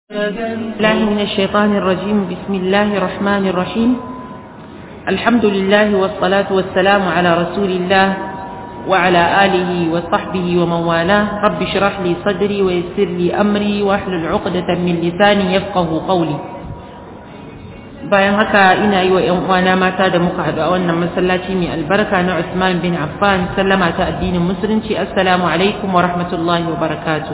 الله من الشيطان الرجيم بسم الله الرحمن الرحيم الحمد لله والصلاة والسلام على رسول الله وعلى آله وصحبه ومن والاه رب اشرح لي صدري ويسر لي أمري واحلل عقدة من لساني يفقه قولي bayan haka ina yi wa 'yan uwana mata da muka haɗu a wannan masallaci mai albarka na Usman bin Affan sallama ta addinin musulunci assalamu alaikum wa rahmatullahi wa barakatuh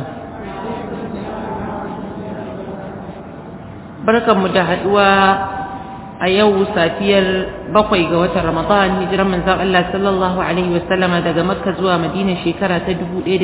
barkanmu da haɗuwa a yau safiyar bakwai ga watan Ramadan hijiran manzon Allah sallallahu alaihi wa sallama daga Makka zuwa Madina shekara ta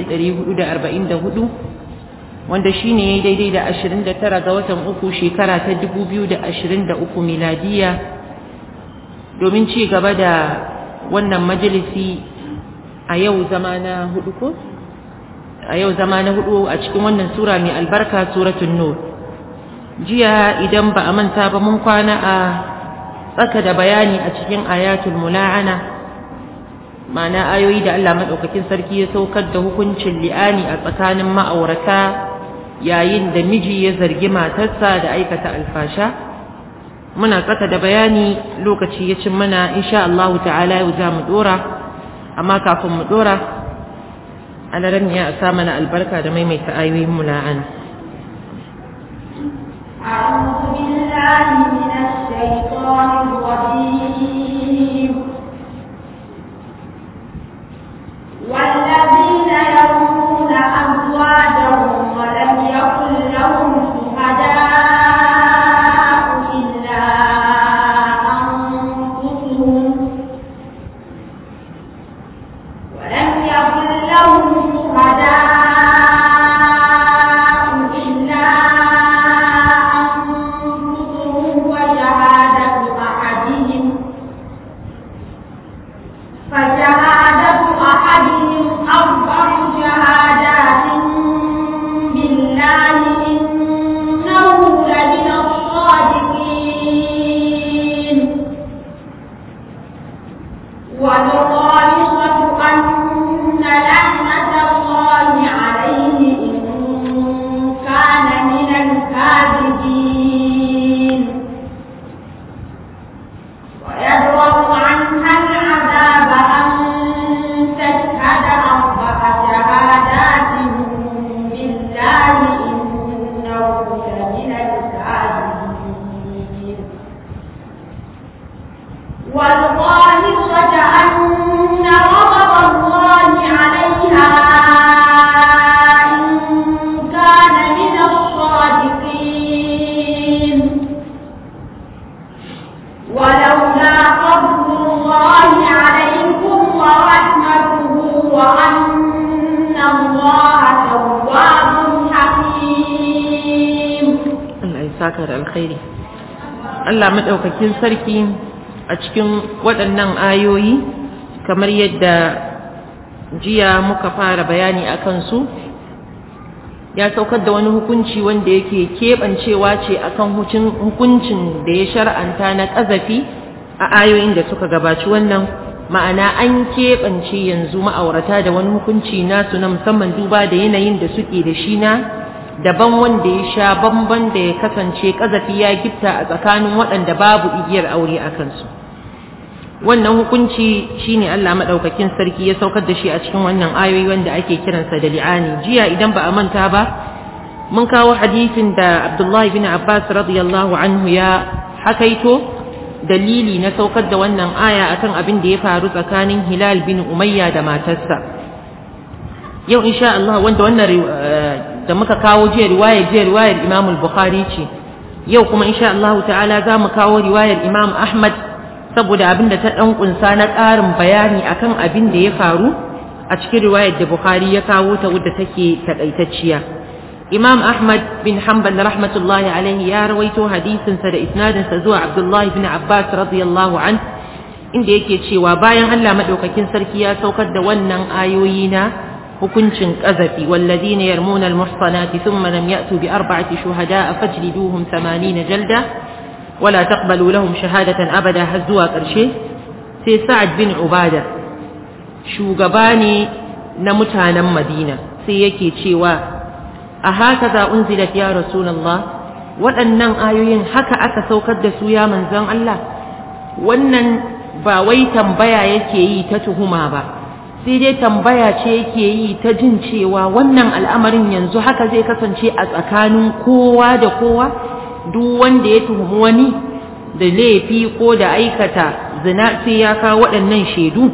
1444 wanda shi ne daidai da 29 ga watan uku shekara ta 2023 miladiya domin ci gaba da wannan majalisi a yau zama na hudu ko? a yau zama na hudu a cikin wannan sura mai albarka suratun nur jiya idan ba a manta ba mun kwana a tsaka da bayani a cikin ayatul mula'ana ma'ana ayoyi da Allah maɗaukakin sarki ya saukar da hukuncin li'ani a tsakanin ma'aurata yayin da miji ya zargi matarsa da aikata alfasha muna tsaka da bayani lokaci ya cin mana insha Allah ta'ala yau za mu dora amma kafin mu dora alaran ya sa mana albarka da maimaita ayoyin mula'ana أعوذ بالله من الشيطان الرجيم والذين يرمون أزواجهم ولم يكن لهم شهداء إلا أنفسهم ولم يكن لهم شهداء إلا أنفسهم وشهادة أحدهم فشهادة أحدهم أربع شهادات بالله إنه لمن الصادقين والخامسة أن لعنة الله عليه إن كان من الكاذبين ويدرأ عنها العذاب أن تشهد أربع شهادات بالله إنه لمن الكاذبين والخامسة أن غضب الله عليها إن كان من الصادقين ولولا فضل الله عليكم ورحمته وأن الله تواب حكيم Allah ya saka da alkhairi Allah madaukakin sarki a cikin waɗannan ayoyi kamar yadda jiya muka fara bayani akan su ya saukar da wani hukunci wanda yake keɓancewa ce akan hukuncin da ya shar'anta na ƙazafi a ayoyin da suka gabaci wannan ma'ana an keɓance yanzu ma'aurata da wani hukunci nasu na musamman duba da yanayin da suke da shi na daban wanda ya sha bamban da ya kasance ƙazafi ya gifta a tsakanin waɗanda babu igiyar aure a kansu wannan hukunci shine Allah madaukakin sarki ya saukar da shi a cikin wannan ayoyi wanda ake kiransa da li'ani jiya idan ba a manta ba mun kawo hadisin da Abdullahi bin Abbas radiyallahu anhu ya hakaito dalili na saukar da wannan aya akan abin da ya faru tsakanin Hilal bin Umayya da matarsa yau insha Allah wanda wannan da muka kawo jiya riwayar jiya riwayar Imam al-Bukhari ce yau kuma insha Allah ta'ala za mu kawo riwayar Imam Ahmad saboda abin da ta ɗan ƙunsa na ƙarin bayani akan abin da ya faru a cikin riwayar da Bukhari ya kawo ta wadda take taƙaitacciya. Imam Ahmad bin Hanbal rahmatullahi alaihi ya rawaito hadisinsa da isnadinsa zuwa Abdullahi bin Abbas radiyallahu an inda yake cewa bayan Allah madaukakin sarki ya saukar da wannan ayoyi na hukuncin ƙazafi walladina yarmuna almuhsanati thumma lam ya'tu bi arba'ati shuhada'a fajliduhum 80 jalda ولا تقبلوا لهم شهادة أبدا هزوا قرشي سي سعد بن عبادة shugaba na mutanen madina sai yake cewa a haka za unzilat ya rasulallah waɗannan ayoyin haka aka saukar da su ya manzon Allah wannan ba wai tambaya yake yi ta tuhuma ba sai dai tambaya ce yake yi ta jin cewa wannan al'amarin yanzu haka zai kasance a tsakanin kowa da kowa duk wanda ya tuhumi wani da laifi ko da aikata zina sai ya kawo waɗannan shaidu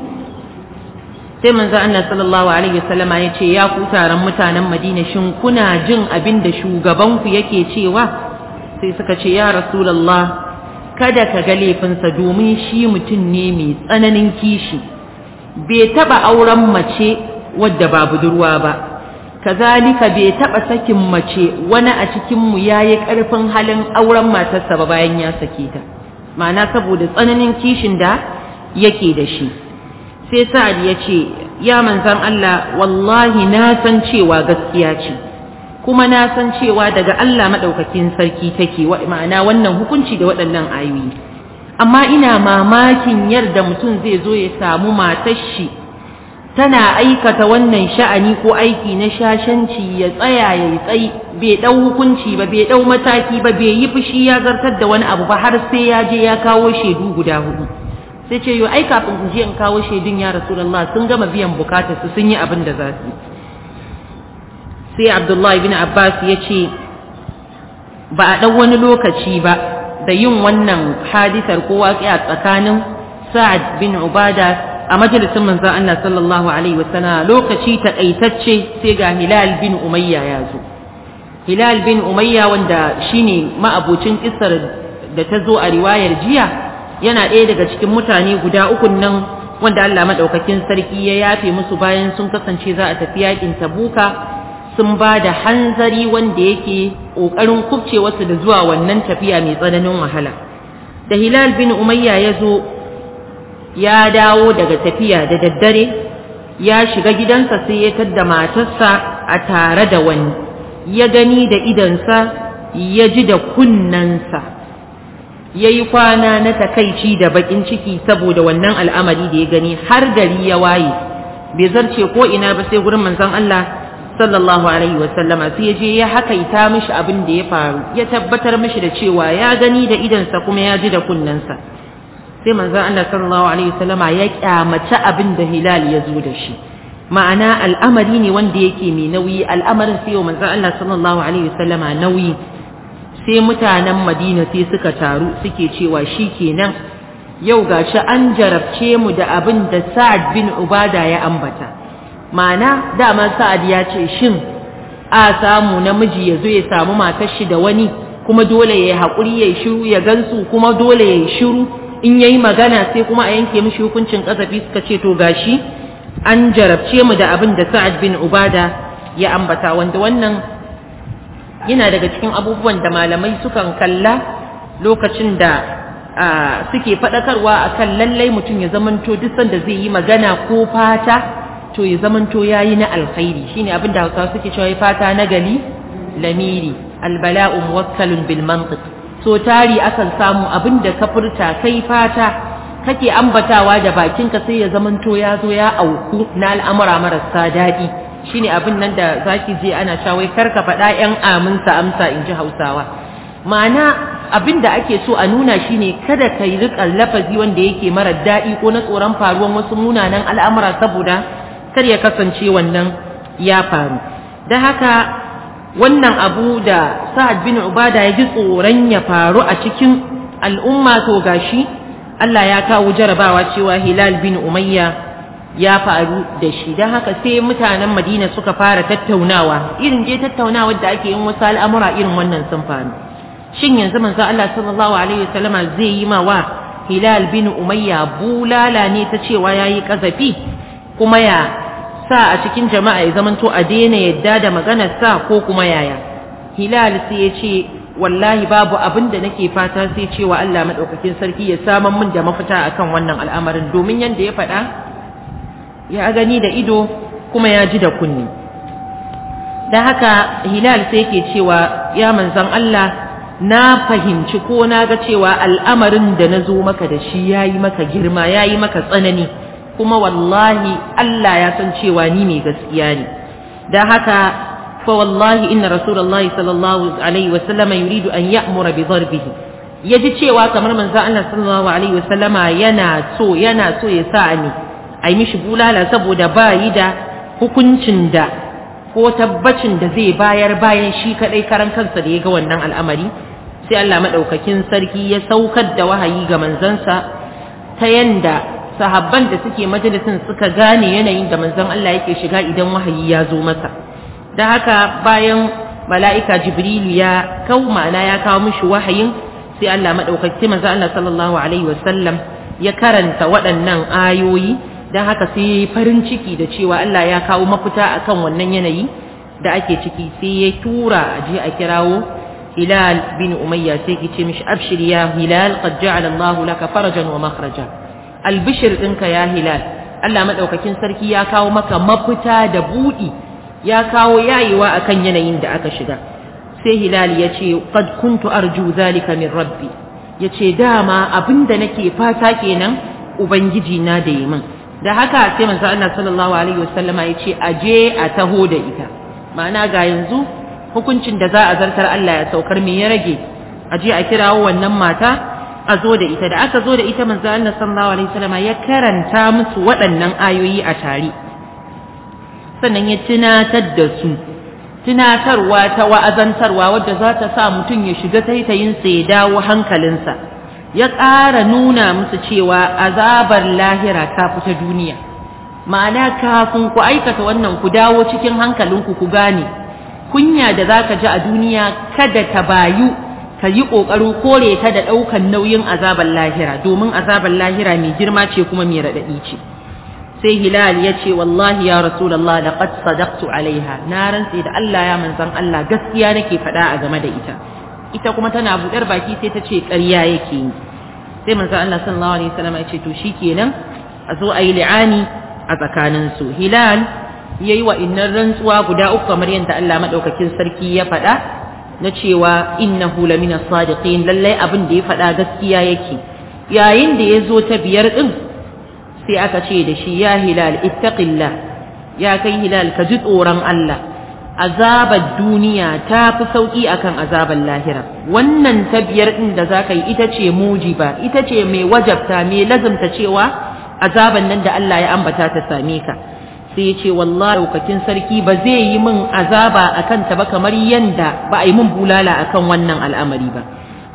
sai manzo Allah sallallahu alaihi wasallama ya ce ya ku taron mutanen Madina shin kuna jin abin da shugabanku yake cewa sai suka ce ya rasulullah kada ka ga laifinsa domin shi mutum ne mai tsananin kishi bai taba auren mace wadda ba budurwa ba kazalika bai taba sakin mace wani a cikin mu yayi karfin halin auren matarsa ba bayan ya sake ta ma'ana saboda tsananin kishin da yake da shi sai sa'ad ya ce ya manzan Allah wallahi na san cewa gaskiya ce kuma na san cewa daga Allah maɗaukakin sarki take ma'ana wannan hukunci da waɗannan ayoyi amma ina mamakin yadda mutum zai zo ya samu matar shi tana aikata wannan sha'ani ko aiki na shashanci ya tsaya ya tsayi bai ɗau hukunci ba bai ɗau mataki ba bai yi fushi ya zartar da wani abu ba har sai ya je ya kawo shaidu guda hudu sai ce yo ai kafin in je in kawo shaidun ya rasulullah sun gama biyan bukatar su sun yi abin da za su sai abdullahi bin abbas ya ce ba a ɗau wani lokaci ba da yin wannan hadisar ko waƙiya tsakanin sa'ad bin ubada a majalisin manzon Allah sallallahu alaihi wasallam lokaci takaitacce sai ga hilal bin umayya ya zo hilal bin umayya wanda shine ma'abocin kissar da ta zo a riwayar jiya yana ɗaya daga cikin mutane guda ukun nan wanda Allah madaukakin sarki ya yafe musu bayan sun kasance za a tafi yakin tabuka sun ba da hanzari wanda yake ƙoƙarin kubce wasu da zuwa wannan tafiya mai tsananin wahala da hilal bin umayya ya zo ya dawo daga tafiya da daddare ya shiga gidansa sai ya tadda matarsa a tare da wani ya gani da idansa ya ji da kunnansa ya yi kwana na takaici da baƙin ciki saboda wannan al'amari da ya gani har gari ya waye bai zarce ko ina ba sai gurin manzon Allah sallallahu alaihi wasallama sai ya je ya hakaita mishi abin da ya faru ya tabbatar mishi da cewa ya gani da idansa kuma ya ji da kunnensa sai manzon Allah sallallahu alaihi wasallama ya kyamaci abin da Hilal ya zo da shi ma'ana al'amari ne wanda yake mai nauyi al'amarin sai manzon Allah sallallahu alaihi wasallama nauyi sai mutanen Madina sai suka taru suke cewa shikenan yau gashi an jarabce mu da abin da Sa'ad bin Ubada ya ambata ma'ana dama sa'ad ya ce shin a samu namiji ya zo ya samu matar shi da wani kuma dole ya yi haƙuri ya yi shiru ya gansu kuma dole ya yi shiru in ya yi magana sai kuma a yanke mishi hukuncin ƙasafi suka ce to gashi an jarabce mu da abin da sa'ad bin ubada ya ambata wanda wannan yana daga cikin abubuwan da malamai sukan kalla lokacin da suke faɗakarwa akan lallai mutum ya zamanto duk sanda zai yi magana ko fata to ya zamanto yayi na alkhairi shine abin da Hausawa suke cewa fata na gali lamiri albala'u muwakkalun bil mantiq so tari akan samu abin da ka furta kai fata kake ambatawa da bakinka sai ya zamanto ya zo ya auku na al'amura marasa daɗi shine abin nan da zaki je ana shawai karka faɗa yan aminsa amsa in ji Hausawa ma'ana abin da ake so a nuna shine kada ka yi riƙa lafazi wanda yake mara daɗi ko na tsoron faruwan wasu munanan al'amura saboda kar ya kasance wannan ya faru da haka wannan abu da sa'ad bin ubada ya ji tsoron ya faru a cikin al'umma to gashi Allah ya kawo jarabawa cewa hilal bin umayya ya faru da shi don haka sai mutanen madina suka fara tattaunawa irin je tattaunawa da ake yin wasu al'amura irin wannan sun faru shin yanzu manzo Allah sallallahu alaihi wasallama zai yi ma wa hilal bin umayya bulala ne ta cewa yayi kazafi kuma ya sa a cikin jama'a ya zamanto a daina yadda da maganar sa ko kuma yaya hilal sai ya ce wallahi babu abin da nake fata sai cewa Allah madaukakin sarki ya saman min da mafita akan wannan al'amarin domin yanda ya faɗa ya gani da ido kuma ya ji da kunni da haka hilal sai yake cewa ya manzon Allah na fahimci ko na ga cewa al'amarin da na zo maka da shi yayi maka girma yayi maka tsanani kuma wallahi Allah ya san cewa ni mai gaskiya ne da haka fa wallahi inna rasulullahi sallallahu alaihi wa sallama yuridu an ya'mura bi darbihi yaji cewa kamar manzon Allah sallallahu alaihi wa sallama yana so yana so ya sa ni ai mishi bulala saboda ba yi da hukuncin da ko tabbacin da zai bayar bayan shi kadai karan kansa da ya ga wannan al'amari sai Allah madaukakin sarki ya saukar da wahayi ga manzansa ta yanda sahabban da suke majalisin suka gane yanayin da manzon Allah yake shiga idan wahayi ya zo masa da haka bayan mala'ika jibrilu ya kau ma'ana ya kawo mishi wahayin sai Allah madaukaki manzon Allah sallallahu alaihi wasallam ya karanta waɗannan ayoyi don haka sai farin ciki da cewa Allah ya kawo mafita akan wannan yanayi da ake ciki sai ya tura a je a kirawo Hilal bin Umayya sai ki ce mishi abshir ya Hilal qad ja'ala Allahu laka farajan wa makhraja albishir ɗinka ya Hilal Allah madaukakin sarki ya kawo maka mafita da budi ya kawo yayewa akan yanayin da aka shiga sai Hilal ya ce qad kuntu arju zalika min rabbi yace dama abinda nake fata kenan ubangiji na da yi min da haka sai manzo Allah sallallahu alaihi wasallama ya ce aje a taho da ita ma'ana ga yanzu hukuncin da za a zartar Allah ya saukar me ya rage aje a kirawo wannan mata a zo da ita da aka zo da ita manzo Allah sallallahu alaihi wasallama ya karanta musu waɗannan ayoyi a tare sannan ya tunatar da su tunatarwa ta wa'azantarwa wadda za ta sa mutum ya shiga taitayinsa ya dawo hankalinsa ya ƙara nuna musu cewa azabar lahira ta fita duniya ma'ana kafin ku aikata wannan ku dawo cikin hankalinku ku gane kunya da za ka ji a duniya kada ta bayu ka yi ƙoƙarin kore ta da ɗaukan nauyin azabar lahira domin azabar lahira mai girma ce kuma mai raɗaɗi ce sai hilal ya ce wallahi ya rasulallah da qad sadaqtu alaiha na rantse da Allah ya manzan Allah gaskiya nake faɗa a game da ita ita kuma tana buɗar baki sai ta ce ƙarya yake yi sai manzo Allah sallallahu alaihi wasallam ya ce to shikenan a zo ayi li'ani a tsakanin su hilal yayi wa innan rantsuwa guda uku kamar yadda Allah madaukakin sarki ya faɗa na cewa innahu lamina sadiqin lallai abin da ya faɗa gaskiya yake yayin da ya zo ta biyar din sai aka ce da shi ya hilal ittaqillah ya kai hilal ka ji tsoron Allah azabar duniya ta fi sauƙi akan azabar lahira wannan ta biyar ɗin da za ka yi ita ce mujiba ita ce mai wajabta mai lazumta cewa azaban nan da Allah ya ambata ta same ka sai ya ce wallahi daukakin sarki ba zai yi min azaba a kanta ba kamar yanda ba a yi min bulala akan wannan al'amari ba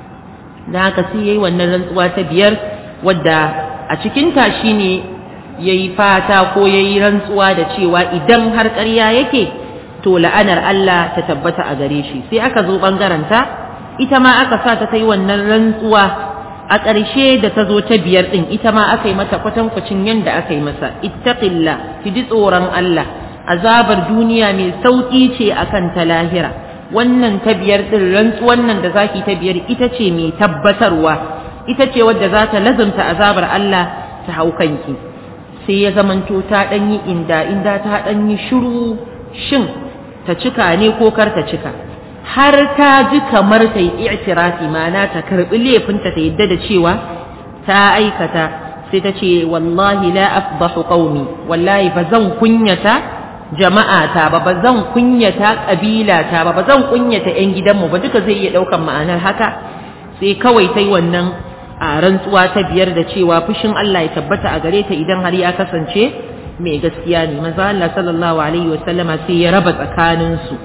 da haka sai ya yi wannan rantsuwa ta biyar wadda a cikinta shine ya yi fata ko ya yi rantsuwa da cewa idan har ƙarya yake to la'anar Allah ta tabbata a gare shi sai aka zo ɓangaranta ita ma aka sa ta yi wannan rantsuwa a ƙarshe da ta zo ta biyar ɗin ita ma aka yi mata kwatankwacin yadda aka yi masa ittaqilla ki ji tsoron Allah azabar duniya mai sauƙi ce akan ta lahira wannan ta biyar ɗin rantsuwan nan da zaki ta biyar ita ce mai tabbatarwa ita ce wadda za ta lazumta azabar Allah ta hau kanki sai ya zamanto ta ɗanyi inda inda ta ɗanyi shiru shin ta cika ne ko kar ta cika har ta ji kamar ta yi i'tirafi mana ta karbi laifinta ta yadda da cewa ta aikata sai ta ce wallahi la afdahu qaumi wallahi ba zan kunyata jama'ata ba ba zan kunyata kabilata ba ba zan kunyata yan gidanmu ba duka zai iya daukan ma'anar haka sai kawai ta yi wannan a rantsuwa ta biyar da cewa fushin Allah ya tabbata a gare ta idan har ya kasance mai gaskiya ne manzo Allah sallallahu alaihi wasallama sai ya raba tsakanin su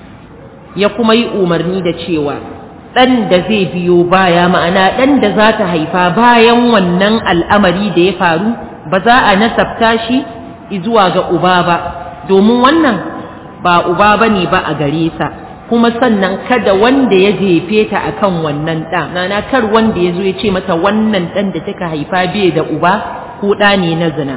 ya kuma yi umarni da cewa dan da zai biyo baya ma'ana dan da za ta haifa bayan wannan al'amari da ya faru ba za a nasabta shi zuwa ga uba ba domin wannan ba uba bane ba a gare sa kuma sannan kada wanda ya jefe ta akan wannan ɗan nana kar wanda ya zo ya ce mata wannan ɗan da kika haifa bai da uba ko ɗa ne na zina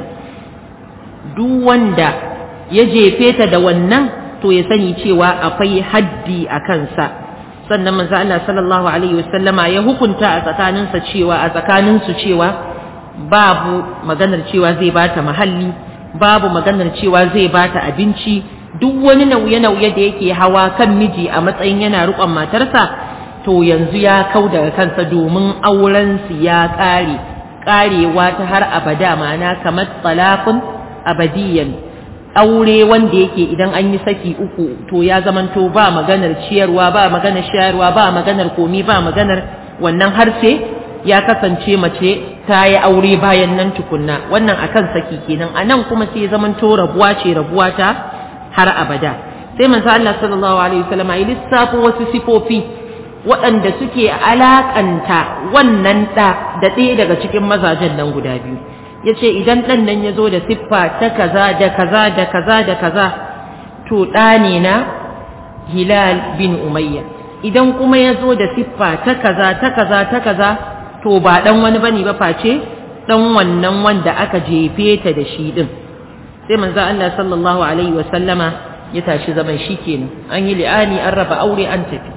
duk wanda ya jefe ta da wannan to ya sani cewa akwai haddi a kansa sannan manzo Allah sallallahu alaihi wasallama ya hukunta a tsakaninsa cewa a tsakaninsu cewa babu maganar cewa zai bata mahalli babu maganar cewa zai bata abinci duk wani nauye-nauye da yake hawa kan miji a matsayin yana riƙon matarsa to yanzu ya kau daga kansa domin aurensu ya ƙare ƙarewa ta har abada ma'ana kamar talaqun abadiyan aure wanda yake idan an yi saki uku to ya zamanto ba maganar ciyarwa ba maganar shayarwa ba maganar komi ba maganar wannan har sai ya kasance mace ta yi aure bayan nan tukunna wannan akan saki kenan a nan kuma sai zamanto rabuwa ce rabuwa ta har abada sai manzo Allah sallallahu alaihi wasallam ya lissafo wasu sifofi waɗanda suke alakanta wannan ɗa da ɗaya daga cikin mazajen nan guda biyu ya ce idan ɗan nan ya zo da siffa ta kaza da kaza da kaza da kaza to ɗa ne na hilal bin umayya idan kuma ya zo da siffa ta kaza ta kaza ta kaza to ba ɗan wani bane ba face ɗan wannan wanda aka jefe ta da shi ɗin sai manzo Allah sallallahu alaihi wa sallama ya tashi zaman shi kenan an yi li'ani an raba aure an tafi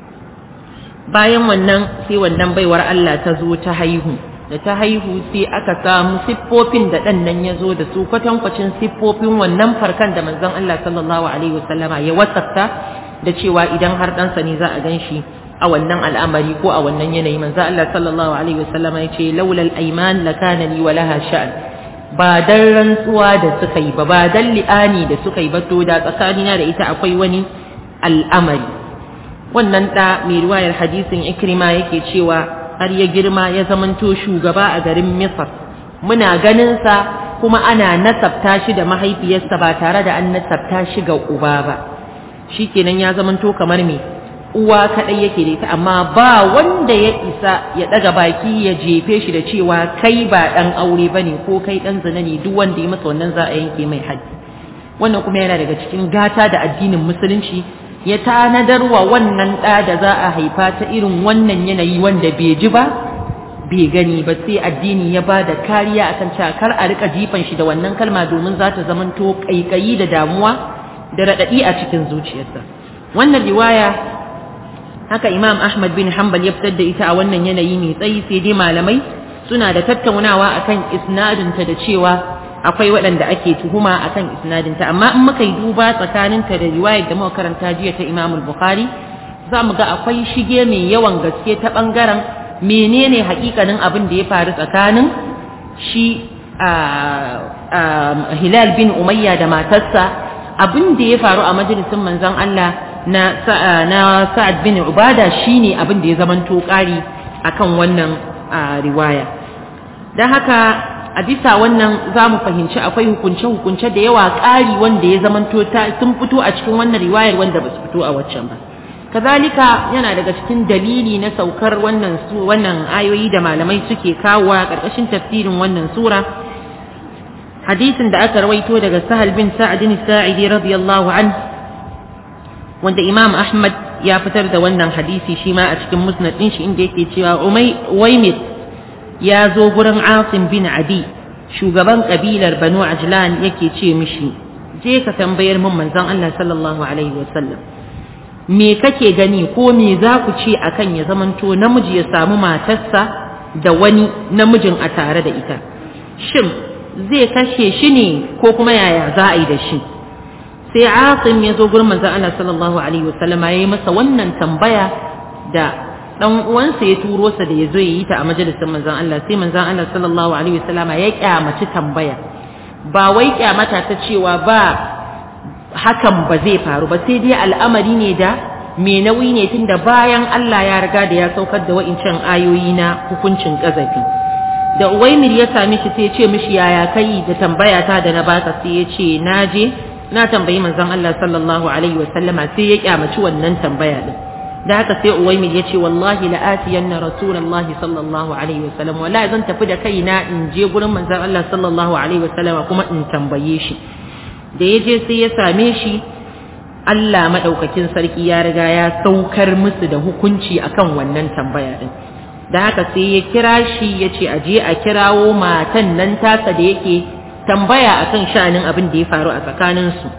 bayan wannan sai wannan baiwar Allah ta zo ta haihu da ta haihu sai aka samu siffofin da ɗan nan ya zo da su kwatankwacin siffofin wannan farkan da manzon Allah sallallahu alaihi wasallama ya wasafta da cewa idan har ɗansa ne za a gan shi a wannan al'amari ko a wannan yanayi manzon Allah sallallahu alaihi wasallama ya ce laulal aiman lakana li wa laha sha'an ba dan rantsuwa da suka yi ba ba dan li'ani da suka yi ba to da tsakanina da ita akwai wani al'amari wannan ɗa mai riwayar hadisin ikrima yake cewa har ya girma ya zamanto shugaba a garin misar muna ganinsa kuma ana nasabta shi da mahaifiyarsa ba tare da an nasabta shi ga uba ba shi kenan ya zamanto kamar me uwa kaɗai yake da ita amma ba wanda ya isa ya ɗaga baki ya jefe shi da cewa kai ba ɗan aure ba ne ko kai ɗan zina ne duk wanda ya masa wannan za a yanke mai haddi wannan kuma yana daga cikin gata da addinin musulunci ya tanadar wa wannan ɗa da za a haifa ta irin wannan yanayi wanda bai ji ba bai gani ba sai addini ya ba da kariya akan cewa kar a rika jifan shi da wannan kalma domin za ta zamanto ƙaiƙayi da damuwa da raɗaɗi a cikin zuciyarsa wannan riwaya haka imam ahmad bin hanbal ya fitar da ita a wannan yanayi mai tsayi sai dai malamai suna da tattaunawa akan isnadinta da cewa akwai waɗanda ake tuhuma akan isnadinta amma in muka yi duba tsakaninta da riwayar da muka karanta jiya ta Imam Bukhari za mu ga akwai shige mai yawan gaske ta ɓangaren menene hakikanin abin da ya faru tsakanin shi Hilal bin Umayya da matarsa abin da ya faru a majalisin manzon Allah na na Sa'ad bin Ubada shine abin da ya zamanto ƙari akan wannan riwaya don haka a bisa wannan za mu fahimci akwai hukunce-hukunce da yawa ƙari wanda ya zamanto sun fito a cikin wannan riwayar wanda ba su fito a waccan ba kazalika yana daga cikin dalili na saukar wannan su wannan ayoyi da malamai suke kawowa ƙarƙashin tafsirin wannan sura hadisin da aka rawaito daga sahal bin sa'ad bin sa'idi radiyallahu an wanda imam ahmad ya fitar da wannan hadisi shi ma a cikin musnad din shi inda yake cewa umaymir ya zo gurin Asim bin Adi shugaban kabilar Banu Ajlan yake ce mishi je ka tambayar mun manzon Allah sallallahu alaihi wasallam me kake gani ko me za ku ce akan ya zamanto namiji ya samu matarsa da wani namijin a tare da ita shin zai kashe shi ne ko kuma yaya za a yi da shi sai Asim ya zo gurin manzon Allah sallallahu alaihi wasallam ya yi masa wannan tambaya da dan uwansa ya turo sa da ya zo ya yi ta a majalisar manzon Allah sai manzon Allah sallallahu alaihi wasallama ya kyamaci tambaya ba wai kyamata ta cewa ba hakan ba zai faru ba sai dai al'amari ne da me nauyi ne tunda bayan Allah ya riga da ya saukar da wa'incan ayoyi na hukuncin kazafi da Uwaimir ya same shi sai ya ce mishi yaya kai da tambaya ta da na baka sai ya ce na je na tambayi manzon Allah sallallahu alaihi wasallama sai ya kyamaci wannan tambaya din da haka sai uwaimir ya ce wallahi la atiyanna rasulullahi sallallahu alaihi wasallam wallahi zan tafi da kaina in je gurin manzon Allah sallallahu alaihi wasallam kuma in tambaye shi da ya je sai ya same shi Allah madaukakin sarki ya riga ya saukar musu da hukunci akan wannan tambaya din da haka sai ya kira shi ya ce aje a kirawo matan nan tasa da yake tambaya akan sha'anin abin da ya faru a tsakaninsu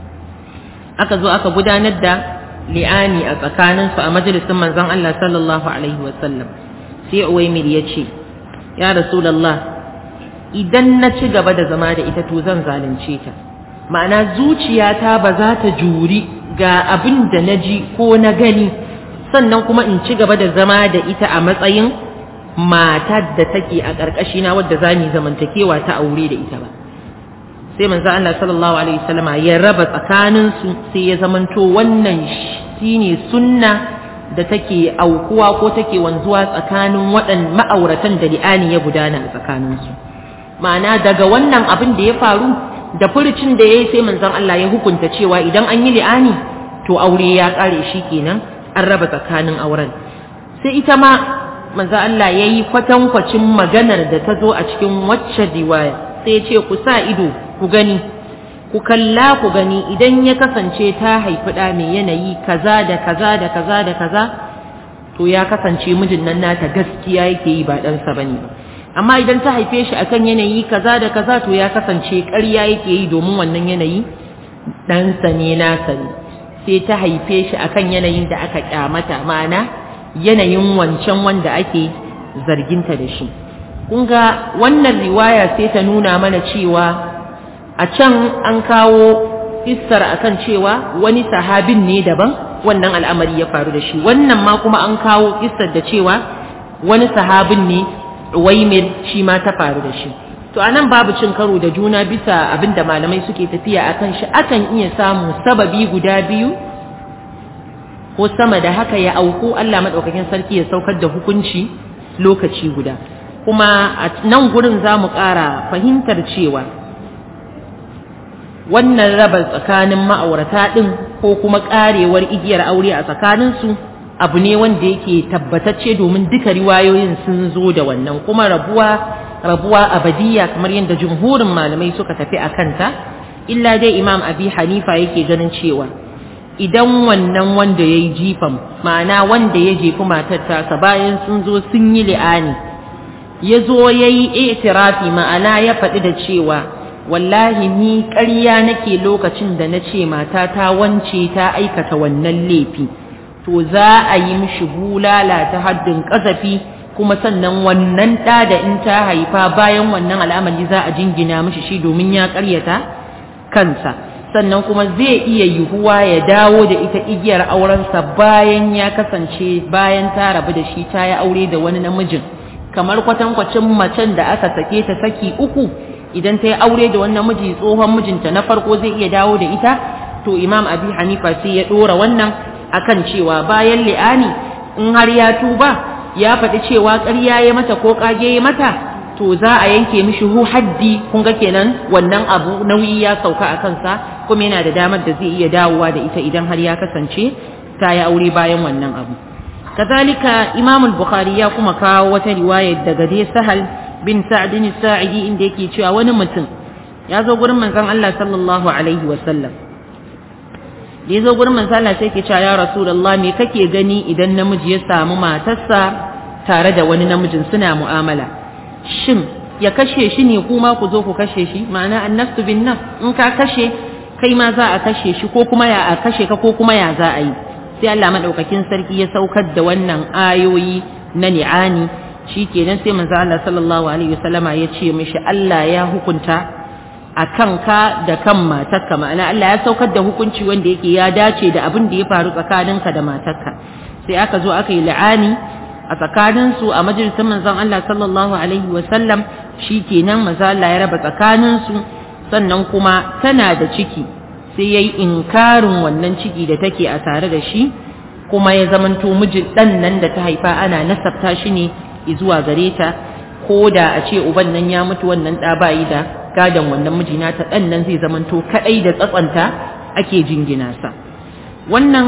aka zo aka gudanar da li'ani a tsakaninsu a majalisin manzon Allah sallallahu alaihi wasallam sai Uwaimir ya ce ya Rasulullah idan na ci gaba da zama da ita to zan zalunce ta ma'ana zuciyata ba za ta juri ga abin da na ji ko na gani sannan kuma in ci gaba da zama da ita a matsayin matar da take a ƙarƙashina wadda za mu zamantakewa ta aure da ita ba sai manzo Allah sallallahu alaihi wasallama ya raba tsakanin su sai ya zamanto wannan shine sunna da take aukuwa ko take wanzuwa tsakanin waɗan ma'auratan da li'ani ya gudana a tsakaninsu ma'ana daga wannan abin da ya faru da furucin da ya yi sai manzon Allah ya hukunta cewa idan an yi li'ani to aure ya ƙare shi kenan an raba tsakanin auren sai ita ma manzon Allah ya yi kwatankwacin maganar da ta zo a cikin wacce riwaya sai ya ce ku sa ido ku gani ku kalla ku gani idan ya kasance ta haifi ɗa mai yanayi kaza da kaza da kaza da kaza to ya kasance mijin nan nata gaskiya yake yi ba ɗansa ba ne amma idan ta haife shi akan yanayi kaza da kaza to ya kasance ƙarya yake yi domin wannan yanayi ɗansa ne nasa ne sai ta haife shi akan yanayin da aka kyamata ma'ana yanayin wancan wanda ake zarginta da shi kun ga wannan riwaya sai ta nuna mana cewa a can an kawo isar akan cewa wani sahabin ne daban wannan al'amari ya faru da shi wannan ma kuma an kawo isar da cewa wani sahabin ne waimir shi ma ta faru da shi to anan babu cin karo da juna bisa abinda malamai suke tafiya akan shi akan iya samu sababi guda biyu ko sama da haka ya auku Allah madaukakin sarki ya saukar da hukunci lokaci guda kuma a nan gurin za mu ƙara fahimtar cewa wannan raba tsakanin ma'aurata ɗin ko kuma ƙarewar igiyar aure a tsakaninsu abu ne wanda yake tabbatacce domin duka riwayoyin sun zo da wannan kuma rabuwa rabuwa abadiyya kamar yadda jumhurin malamai suka tafi a kanta illa dai imam abi hanifa yake ganin cewa idan wannan wanda ya yi jifan ma'ana wanda ya jefi matar tasa bayan sun zo sun yi li'ani ya zo ya yi itirafi ma'ana ya faɗi da cewa wallahi ni ƙarya nake lokacin da na ce matata wance ta aikata wannan laifi to za a yi mishi bulala ta haddin ƙazafi kuma sannan wannan ɗa da in ta haifa bayan wannan al'amari za a jingina mishi shi domin ya ƙaryata kansa sannan kuma zai iya yiwuwa ya dawo da ita igiyar aurensa bayan ya kasance bayan ta rabu da shi ta yi aure da wani namijin kamar kwatankwacin macen da aka sake ta saki uku idan ta yi aure da wani namiji tsohon mijinta na farko zai iya dawo da ita to imam abi hanifa sai ya ɗora wannan akan cewa bayan li'ani in har ya tuba ya faɗi cewa ƙarya ya mata ko ƙage ya mata to za a yanke mishi hu haddi kun ga kenan wannan abu nauyi ya sauka a kansa kuma yana da damar da zai iya dawowa da ita idan har ya kasance ta yi aure bayan wannan abu kazalika imam al-bukhari ya kuma kawo wata riwaya daga dai sahal bin sa'd bin sa'idi inda yake cewa wani mutum ya zo gurin manzon Allah sallallahu alaihi wa sallam da ya zo gurin manzon Allah sai yake cewa ya rasulullah me kake gani idan namiji ya samu matarsa tare da wani namijin suna mu'amala shin ya kashe shi ne kuma ku zo ku kashe shi ma'ana annafsu bin nafs in ka kashe kai ma za a kashe shi ko kuma ya a kashe ka ko kuma ya za a yi sai Allah madaukakin sarki ya saukar da wannan ayoyi na ni'ani shikenan sai manzo Allah sallallahu alaihi wasallama ya ce mishi Allah ya hukunta a kanka da kan matarka ma'ana Allah ya saukar da hukunci wanda yake ya dace da abin da ya faru tsakaninka da matarka sai aka zo aka yi la'ani a tsakaninsu a majalisar manzon Allah sallallahu alaihi wasallam shikenan manzo Allah ya raba tsakaninsu sannan kuma tana da ciki sai yayi inkarin wannan ciki da take a tare da shi kuma ya zamanto mijin dan nan da ta haifa ana nasabta shi ne zuwa gare ta ko da a ce uban nan ya mutu wannan da bayi da gadon wannan mijina ta dan nan zai zamanto kadai da tsatsanta ake jingina sa wannan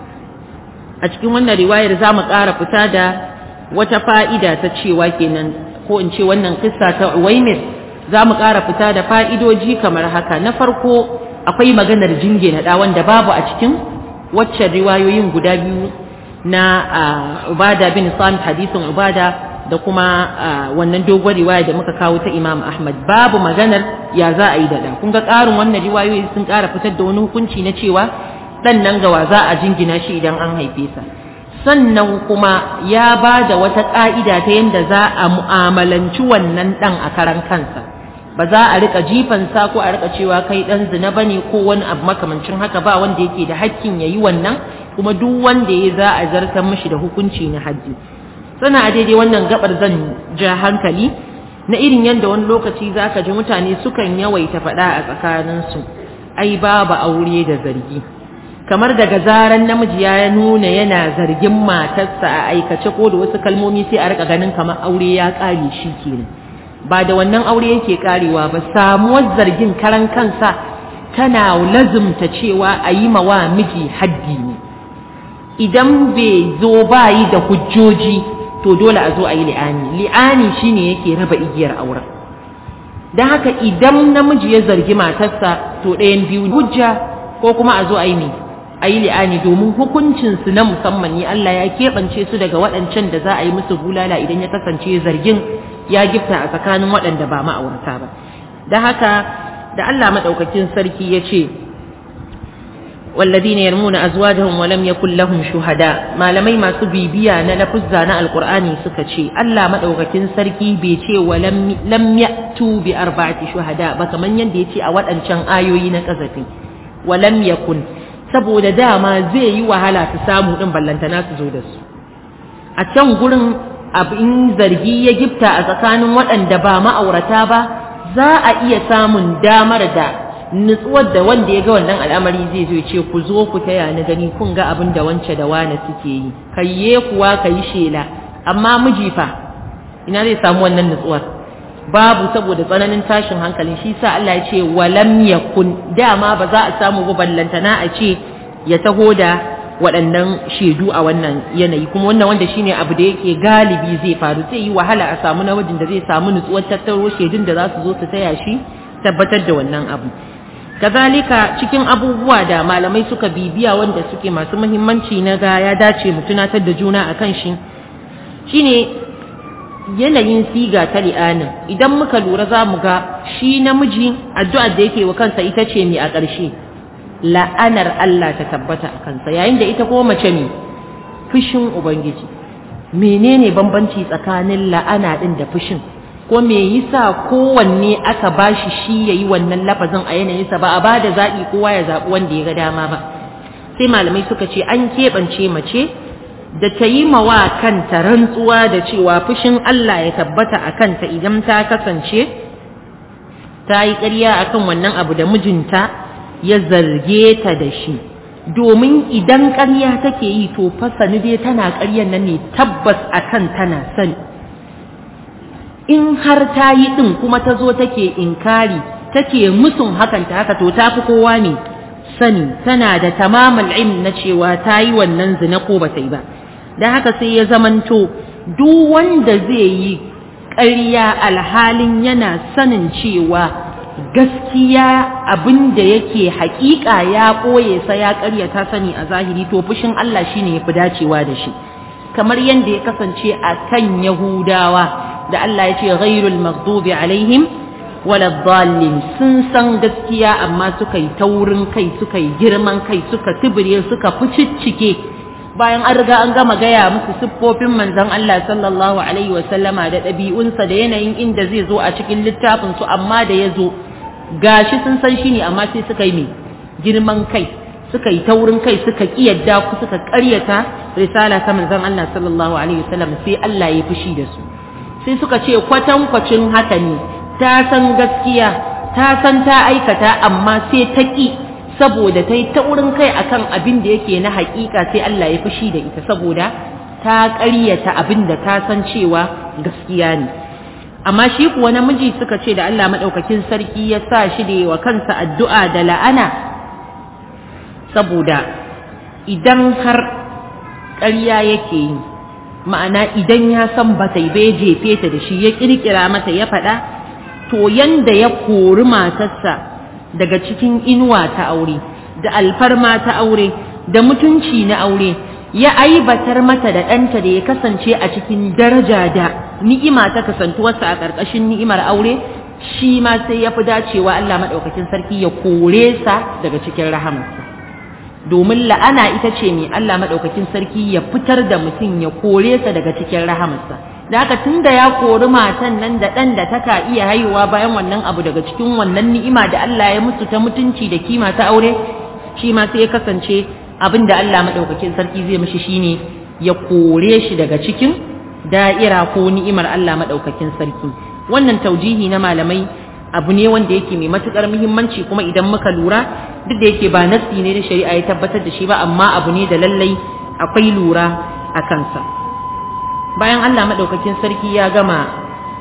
a cikin wannan riwayar za mu ƙara fita da wata fa'ida ta cewa kenan ko in ce wannan kissa ta Uwaimir za mu ƙara fita da fa'idoji kamar haka na farko akwai maganar jingina da wanda babu a cikin waccan riwayoyin guda biyu na Ubada bin Samit hadisin Ubada da kuma wannan dogon riwaya da muka kawo ta Imam Ahmad babu maganar ya za a yi da kun ga ƙarin wannan riwayoyi sun ƙara fitar da wani hukunci na cewa ɗan nan gawa za a jingina shi idan an haife sa sannan kuma ya ba da wata ƙa'ida ta yadda za a mu'amalanci wannan ɗan a karan kansa ba za a rika jifansa ko a rika cewa kai ɗan zina ba ne ko wani abu makamancin haka ba wanda yake da hakkin ya yi wannan kuma duk wanda ya za a zartar mashi da hukunci na hajji sana a daidai wannan gabar zan ja hankali na irin yadda wani lokaci za ka ji mutane sukan yawaita faɗa a tsakaninsu ai babu aure da zargi kamar daga zaran namiji ya nuna yana zargin matarsa a aikace ko da wasu kalmomi sai a rika ganin kamar aure ya ƙare shi kenan ba da wannan aure yake ƙarewa ba samuwar zargin karan kansa tana lazumta cewa a yi mawa miji haddi ne idan bai zo bayi da hujjoji to dole a zo a yi li'ani li'ani shine yake raba igiyar auren don haka idan namiji ya zargi matarsa to ɗayan biyu hujja ko kuma a zo a yi ne a yi li'ani domin hukuncinsu na musamman ne Allah ya keɓance su daga waɗancan da za a yi musu bulala idan ya kasance zargin ya gifta a tsakanin waɗanda ba ma'aurata ba don haka da Allah maɗaukakin sarki ya ce والذين يرمون أزواجهم ولم يكن لهم شهداء ما لمي ما سبيبيا نلفزا نا القرآن سكتشي ألا مدعوكين سركي بيتي ولم لم يأتوا بأربعة شهداء بك من ينديتي أول أنشان آيوين كذفي ولم يكن saboda dama zai yi wahala su samu din ballantana su zo da su a can gurin abin zargi ya gifta a tsakanin waɗanda ba ma'aurata ba za a iya samun damar da nutsuwar da wanda ya ga wannan al'amari zai zo ce ku zo ku taya ni gani kun ga abin da wance da wane suke yi kayye kuwa kayi shela amma miji fa ina zai samu wannan nutsuwar babu saboda tsananin tashin hankalin shi sa Allah ya ce walam yakun dama ba za a samu ba ballantana a ce ya taho da waɗannan shaidu a wannan yanayi kuma wannan wanda shine abu da yake galibi zai faru zai yi wahala a samu namijin da zai samu nutsuwar tattaro shaidun da za su zo su taya shi tabbatar da wannan abu kazalika cikin abubuwa da malamai suka bibiya wanda suke masu muhimmanci na ga ya dace mu tunatar da juna akan shi shine yanayin siga ta li'anin idan muka lura za mu ga shi namiji addu'ar da yake wa kansa ita ce mai a ƙarshe la'anar Allah ta tabbata a kansa yayin da ita kuma mace ne fushin ubangiji menene bambanci tsakanin la'ana din da fushin ko me yasa kowanne aka bashi shi yayi wannan lafazin a yanayinsa ba a bada zaɓi kowa ya zaɓi wanda ya ga dama ba sai malamai suka ce an keɓance mace da ta yi mawa kanta rantsuwa da cewa fushin Allah ya tabbata a kanta idan ta kasance ta yi ƙarya akan wannan abu da mijinta ya zarge ta da shi domin idan ƙarya take yi to fasani dai tana ƙaryan nan ne tabbas akan tana sani in har ta yi ɗin kuma ta zo take inkari take musun hakan ta haka to ta fi kowa ne sani tana da tamamal ilm na cewa ta yi wannan zina ko ba ta yi ba don haka sai ya zamanto duk wanda zai yi ƙarya alhalin yana sanin cewa gaskiya abin da yake haƙiƙa ya ɓoye sa ya ƙarya ta sani a zahiri to fushin Allah shine ya fi dacewa da shi kamar yadda ya kasance a kan Yahudawa da Allah ya ce ghairul maghdubi alaihim wala dhalin sun san gaskiya amma suka yi taurin kai suka yi girman kai suka tibire suka fuciccike bayan an riga an gama gaya musu siffofin manzon Allah sallallahu alaihi wasallama da ɗabi'unsa da yanayin inda zai zo a cikin littafin su amma da ya zo gashi sun san shi ne amma sai suka yi mai girman kai suka yi taurin kai suka kiyarda ku suka ƙaryata risala ta manzon Allah sallallahu alaihi wasallam sai Allah ya fushi da su sai suka ce kwatankwacin haka ne ta san gaskiya ta san ta aikata amma sai ta ƙi saboda ta yi taurin kai akan abin da yake na haƙiƙa sai Allah ya fushi da ita saboda ta ƙaryata abin da ta san cewa gaskiya ne amma shi kuwa namiji suka ce da Allah maɗaukakin sarki ya sa shi da wa kansa addu'a da la'ana saboda idan har ƙarya yake yi ma'ana idan ya san ba ta bai jefe ta da shi ya ƙirƙira mata ya faɗa to yanda ya kori matarsa daga cikin inuwa ta aure da alfarma ta aure da mutunci na aure ya aibatar mata da ɗanta da ya kasance a cikin daraja da ni'ima ta kasantuwarsa a ƙarƙashin ni'imar aure shi ma sai ya fi dacewa Allah maɗaukakin sarki ya kore sa daga cikin rahamarsa domin la'ana ita ce mai Allah maɗaukakin sarki ya fitar da mutum ya kore sa daga cikin rahamarsa da haka tun da ya kori matan nan da ɗan da taka iya haihuwa bayan wannan abu daga cikin wannan ni'ima da Allah ya musu ta mutunci da kima ta aure shi ma sai ya kasance abin da Allah maɗaukakin sarki zai mishi shine ya kore shi daga cikin da'ira ko ni'imar Allah maɗaukakin sarki wannan taujihi na malamai abu ne wanda yake mai matukar muhimmanci kuma idan muka lura duk da yake ba nassi ne da shari'a ya tabbatar da shi ba amma abu ne da lallai akwai lura a kansa bayan Allah madaukakin sarki ya gama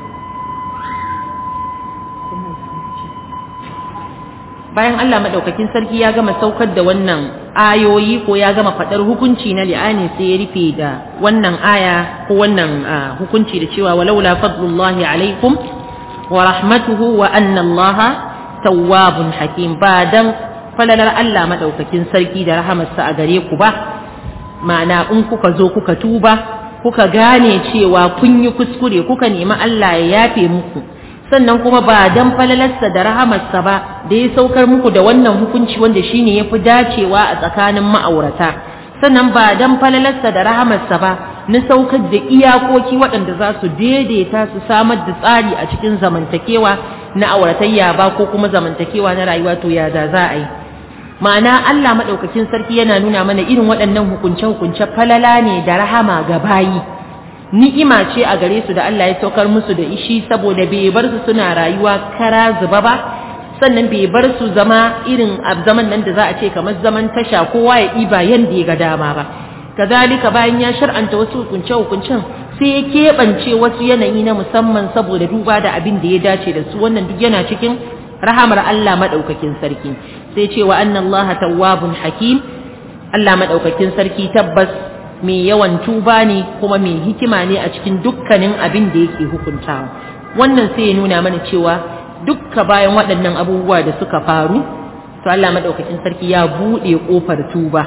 bayan Allah madaukakin sarki ya gama saukar da wannan ayoyi ko ya gama faɗar hukunci na li'ani sai ya rufe da wannan aya ko wannan hukunci da cewa walaula fadlullahi alaikum wa rahmatuhu wa anna Allah tawwabun hakim ba dan falalar Allah madaukakin sarki da rahamarsa a gare ku ba ma'ana in kuka zo kuka tuba kuka gane cewa kun yi kuskure kuka nemi Allah ya yafe muku sannan kuma ba dan falalarsa da rahamarsa ba da ya saukar muku da wannan hukunci wanda shine yafi dacewa a tsakanin ma'aurata sannan ba dan falalarsa da rahamarsa ba na saukar da iyakoki waɗanda za su daidaita su samar da tsari a cikin zamantakewa na auratayya ba ko kuma zamantakewa na rayuwa to ya da za a yi ma'ana Allah maɗaukakin sarki yana nuna mana irin waɗannan hukunce-hukunce falala ne da rahama ga bayi ni'ima ce a gare su da Allah ya saukar musu da ishi saboda bai bar su suna rayuwa kara zuba ba sannan bai bar su zama irin zaman nan da za a ce kamar zaman tasha kowa ya ɗiba yanda ya ga dama ba kazalika bayan ya shar'anta wasu hukunce hukuncen sai ya keɓance wasu yanayi na musamman saboda duba da abin da ya dace da su wannan duk yana cikin rahamar Allah madaukakin sarki sai ce wa anna Allah tawwabun hakim Allah madaukakin sarki tabbas mai yawan tuba ne kuma mai hikima ne a cikin dukkanin abin da yake hukuntawa wannan sai ya nuna mana cewa dukka bayan waɗannan abubuwa da suka faru to Allah madaukakin sarki ya buɗe ƙofar tuba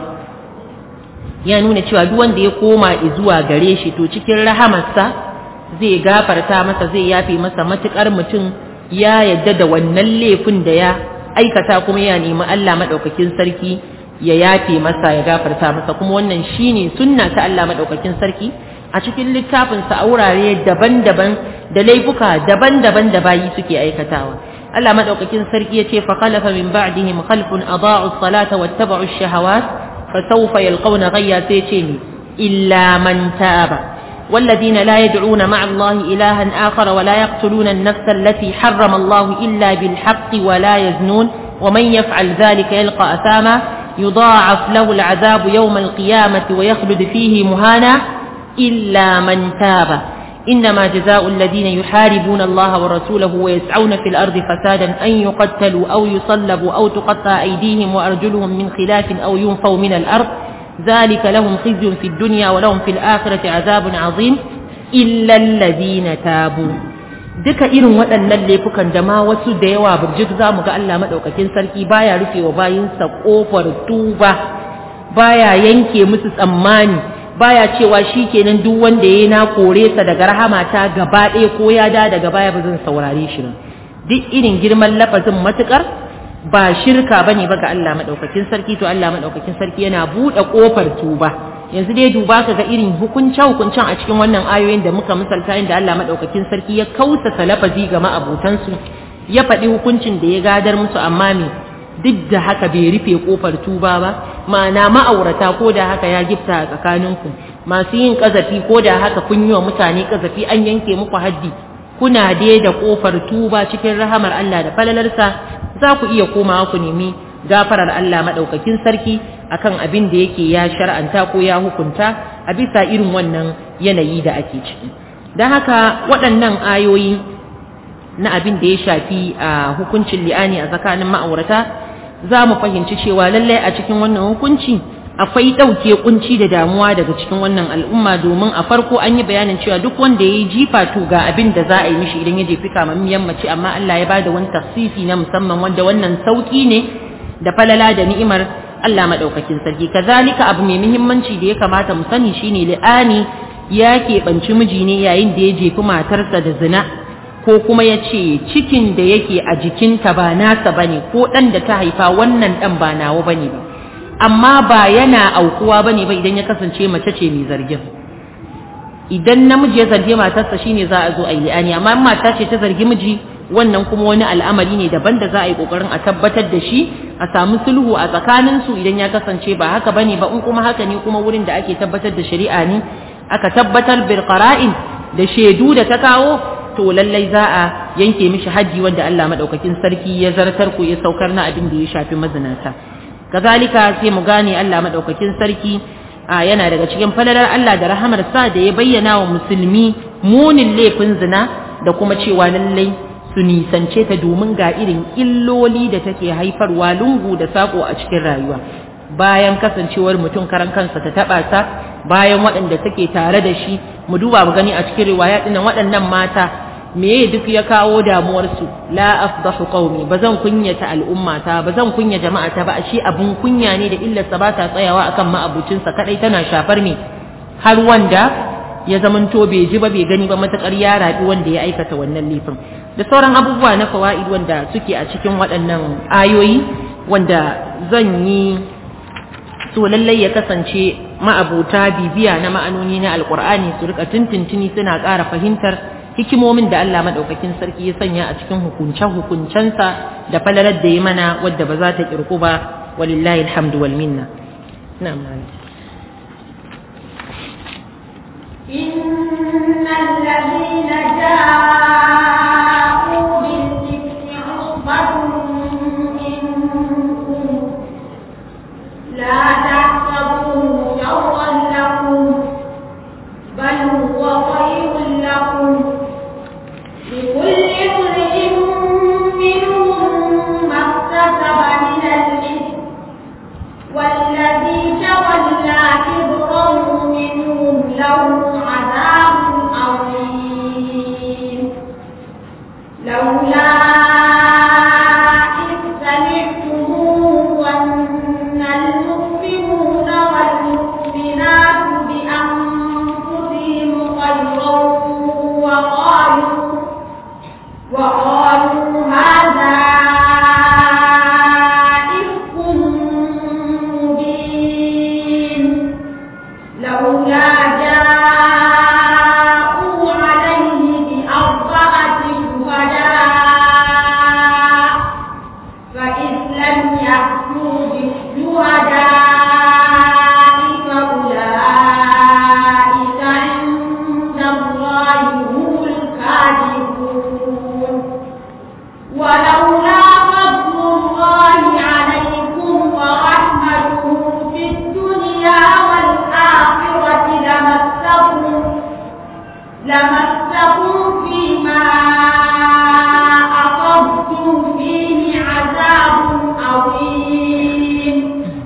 ya nuna cewa duk wanda ya koma zuwa gare shi to cikin rahamarsa zai gafarta masa zai yafe masa matukar mutum ya yadda da wannan laifin da ya aikata kuma ya nemi Allah madaukakin sarki ya yafe masa ya gafarta masa kuma wannan shine sunna ta Allah madaukakin sarki a cikin littafin sa a wurare daban-daban da laifuka daban-daban da bayi suke aikatawa Allah madaukakin sarki yace fa khalafa min ba'dihim khalfun adaa'u as-salata wattaba'u ash-shahawat fasawfa yalqawna ghayya sayce illa man taba والذين لا يدعون مع الله إلها آخر ولا يقتلون النفس التي حرم الله إلا بالحق ولا يزنون ومن يفعل ذلك يلقى أثاما يضاعف له العذاب يوم القيامة ويخلد فيه مهانا إلا من تاب إنما جزاء الذين يحاربون الله ورسوله ويسعون في الأرض فسادا أن يقتلوا أو يصلبوا أو تقطع أيديهم وأرجلهم من خلاف أو ينفوا من الأرض ذلك لهم خزي في الدنيا ولهم في الآخرة عذاب عظيم إلا الذين تابوا duka irin waɗannan laifukan da ma wasu da yawa burjik za mu ga Allah maɗaukakin sarki baya rufe wa bayinsa ƙofar tuba baya yanke musu tsammani baya cewa shi kenan duk wanda ya na kore sa daga rahamata gaba ɗaya ko ya da daga baya ba zan saurare shi ba duk irin girman lafazin matukar ba shirka bane ba ga Allah madaukakin sarki to Allah madaukakin sarki yana buɗe kofar tuba yanzu dai duba ka ga irin hukunce hukuncen a cikin wannan ayoyin da muka misalta inda Allah madaukakin sarki ya kausa lafazi ga ma'abutansu ya faɗi hukuncin da ya gadar musu amma me duk da haka bai rufe kofar tuba ba ma'ana ma'aurata ko da haka ya gifta a tsakaninku masu yin kazafi ko da haka kun yi wa mutane kazafi an yanke muku haddi kuna dai da kofar tuba cikin rahamar Allah da falalarsa za ku iya komawa ku nemi gafarar Allah maɗaukakin sarki akan abin da yake ya shar'anta ko ya hukunta a bisa irin wannan yanayi da ake ciki don haka waɗannan ayoyi na abin da ya shafi a hukuncin li'ani a tsakanin ma'aurata za mu fahimci cewa lallai a cikin wannan hukunci akwai ɗauke kunci da damuwa daga cikin wannan al'umma domin a farko an yi bayanin cewa duk wanda ya yi jifa to ga abin da za a yi mishi idan ya jefi kamammiyan mace amma Allah ya bada wani tafsisi na musamman wanda wannan sauki ne da falala da ni'imar Allah madaukakin sarki kazalika abu mai muhimmanci da ya kamata mu sani shine li'ani ya keɓanci miji ne yayin da ya jefi matarsa da zina ko kuma ya ce cikin da yake a jikinta ba nasa bane ko ɗan da ta haifa wannan ɗan ba nawa bane ba amma ba yana aukuwa bane ba idan ya kasance mace ce mai zargin idan namiji ya zargi matarsa shine za a zo a yi li'ani amma in mata ce ta zargi miji wannan kuma wani al'amari ne daban da za a yi kokarin a tabbatar da shi a samu sulhu a tsakanin su idan ya kasance ba haka bane ba in kuma haka ne kuma wurin da ake tabbatar da shari'a ne aka tabbatar bil qara'in da shaidu da ta kawo to lallai za a yanke mishi haji wanda Allah madaukakin sarki ya zartar ku ya saukar na abin da ya shafi mazinata kazalika sai mu gane Allah madaukakin sarki yana daga cikin falalar Allah da rahamar sa da ya bayyana wa musulmi munin laifin zina da kuma cewa lallai su nisance ta domin ga irin illoli da take haifarwa lungu da sako a cikin rayuwa bayan kasancewar mutum karan kansa ta taba sa bayan waɗanda take tare da shi mu duba mu gani a cikin riwaya dinnan waɗannan mata meye duk ya kawo damuwarsu la afdahu qaumi bazan kunyata al'ummata bazan kunya jama'ata ba ashe abun kunya ne da illarsa ba ta tsayawa akan ma'abucinsa kadai tana shafar me har wanda ya zamanto bai ji ba bai gani ba matakar ya rabi wanda ya aikata wannan laifin da sauran abubuwa na fawaid wanda suke a cikin waɗannan ayoyi wanda zan yi so lallai ya kasance ma'abuta bibiya na ma'anoni na alkur'ani su rika tintintini suna ƙara fahimtar hikimomin da Allah madaukakin sarki ya sanya a cikin hukuncen hukuncensa da falalar da ya mana wadda ba za ta kirku ba walillahi alhamdu wal minna na'am إن الذين جاءوا بالإفك عصبة منكم لا تحسبوه شرا لكم بل هو خير لكم لكل امرئ منهم ما اكتسب من الإثم والذي تولى كبره منهم له عذاب عظيم لولا إذ سمعتموه ظن المؤمنون والمؤمنات بأنفسهم خيرا وقالوا وقالوا هذا إفك مبين لولا جاءوا عليه بأربعة شهداء فإذ لم يأتوا بالشهداء فأولئك عند الله هم الكاذبون ولولا فضل الله عليكم ورحمته في الدنيا والآخرة لمسكم لمسكم فيما أخذتم فيه عذاب عظيم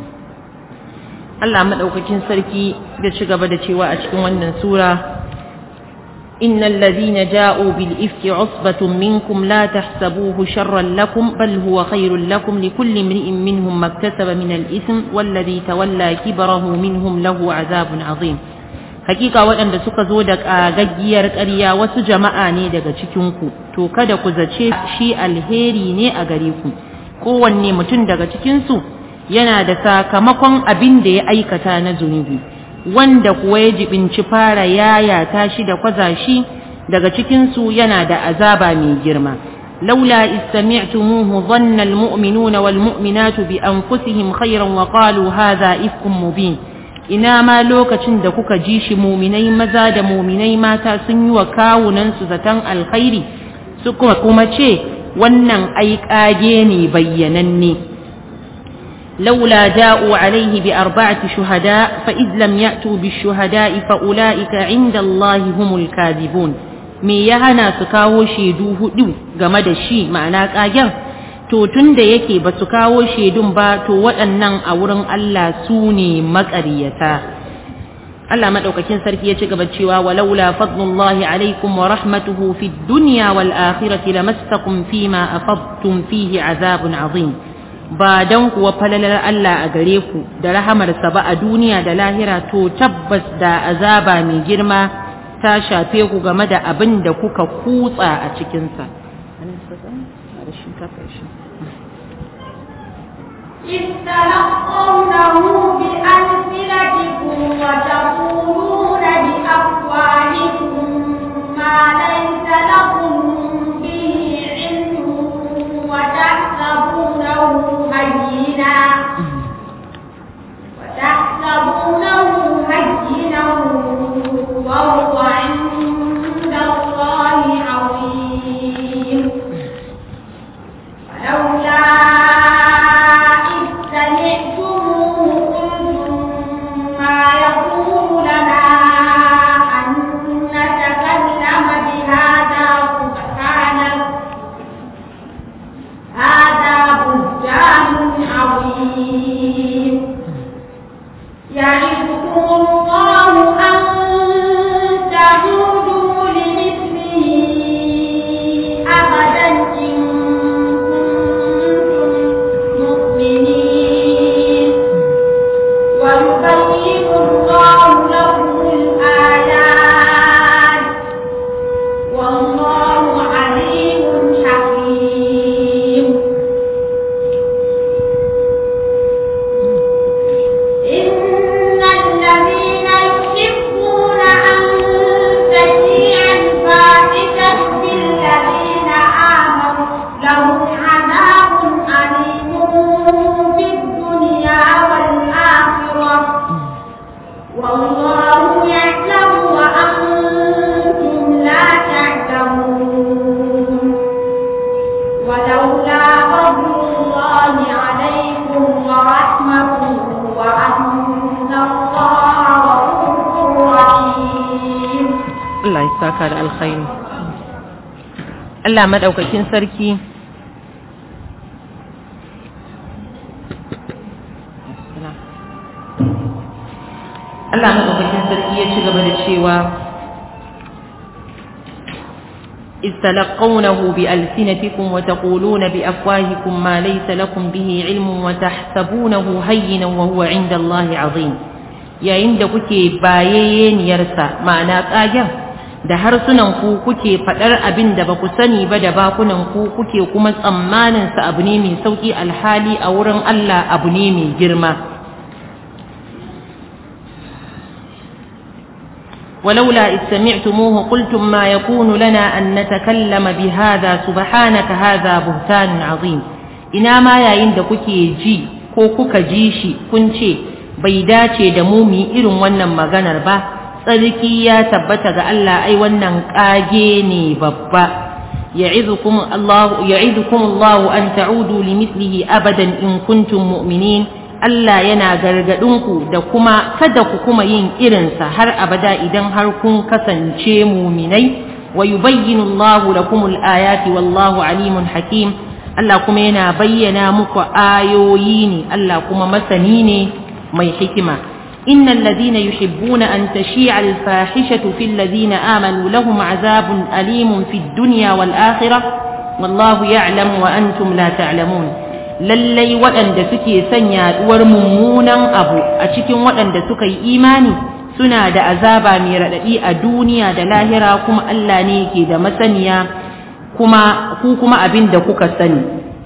Allah madaukakin sarki da ci gaba da cewa a cikin wannan sura innal ladhina ja'u bil ifki usbatun minkum la tahsabuhu sharran lakum bal huwa khairul lakum likulli imri'in minhum maktasaba min al ithm wal ladhi tawalla kibrahu minhum lahu azabun azim hakika waɗanda suka zo da ƙagaggiyar ƙarya wasu jama'a ne daga cikinku to kada ku zace shi alheri ne a gare ku kowanne mutum daga cikinsu yana da sakamakon abin da ya aikata na zunubi wanda kuwa ya jibinci fara yayata shi da kwaza shi daga cikinsu yana da azaba mai girma laula istami'tumuhu dhanna almu'minuna walmu'minatu bi anfusihim khayran wa qalu hadha ifkum mubin ina ma lokacin da kuka ji shi muminai maza da muminai mata sun yi wa kawunansu zaton alkhairi su kuma ce wannan ai kage ne bayyananne لولا جاءوا عليه بأربعة شهداء فإذ لم يأتوا بالشهداء فأولئك عند الله هم الكاذبون me ya hana su kawo shaidu hudu game da shi ma'ana kagen to tun da yake ba su kawo shaidun ba to waɗannan a wurin Allah su ne maƙaryata Allah maɗaukakin sarki ya ci gaba cewa walaula fadlullahi alaikum wa rahmatuhu fid dunya wal akhirati lamastakum fima afadtum fihi azabun azim ba don kuwa falalar Allah a gare ku da rahamarsa ba a duniya da lahira to tabbas da azaba mai girma ta shafe ku game da abin da kuka kutsa a cikinsa. إذ تلقونه بألسنتكم وتقولون بأفواهكم ما ليس لكم به علم وتحسبونه هينا وتحسبونه هينا وهو عند الله عظيم Allah ya saka da alkhairi Allah madaukakin sarki Allah madaukakin sarki ya ci gaba da cewa إذ تلقونه بألسنتكم وتقولون بأفواهكم ما ليس لكم به علم وتحسبونه هينا وهو عند الله عظيم yayin da kuke bayayeniyarsa ma'ana ƙagen da harsunan ku kuke faɗar abin da ba ku sani ba da bakunan ku kuke kuma tsammanin sa abu ne mai sauƙi alhali a wurin Allah abu ne mai girma ولولا إذ سمعتموه قلتم ما يكون لنا أن نتكلم بهذا سبحانك هذا بهتان عظيم ina ma yayin da kuke ji ko kuka ji shi kun ce bai dace da mu mu irin wannan maganar ba tsarki ya tabbata ga Allah ai wannan kage ne babba ya'idukum Allah ya'idukum Allah an ta'udu limithlihi abadan in kuntum mu'minin Allah yana gargadinku da kuma kada ku kuma yin irinsa har abada idan har kun kasance muminai wa yubayyinu Allah lakum al-ayati wallahu alimun hakim Allah kuma yana bayyana muku ayoyi ne Allah kuma masani ne mai hikima innal ladina yuhibbuna an tashi'a al-fahishatu fil ladina amanu lahum azabun alimun fid dunya wal akhirah wallahu ya'lamu wa antum la ta'lamun lallai waɗanda suke son yaɗuwar mummunan abu a cikin waɗanda suka yi imani suna da azaba mai raɗaɗi a duniya da lahira kuma Allah ne ke da masaniya kuma ku kuma abin da kuka sani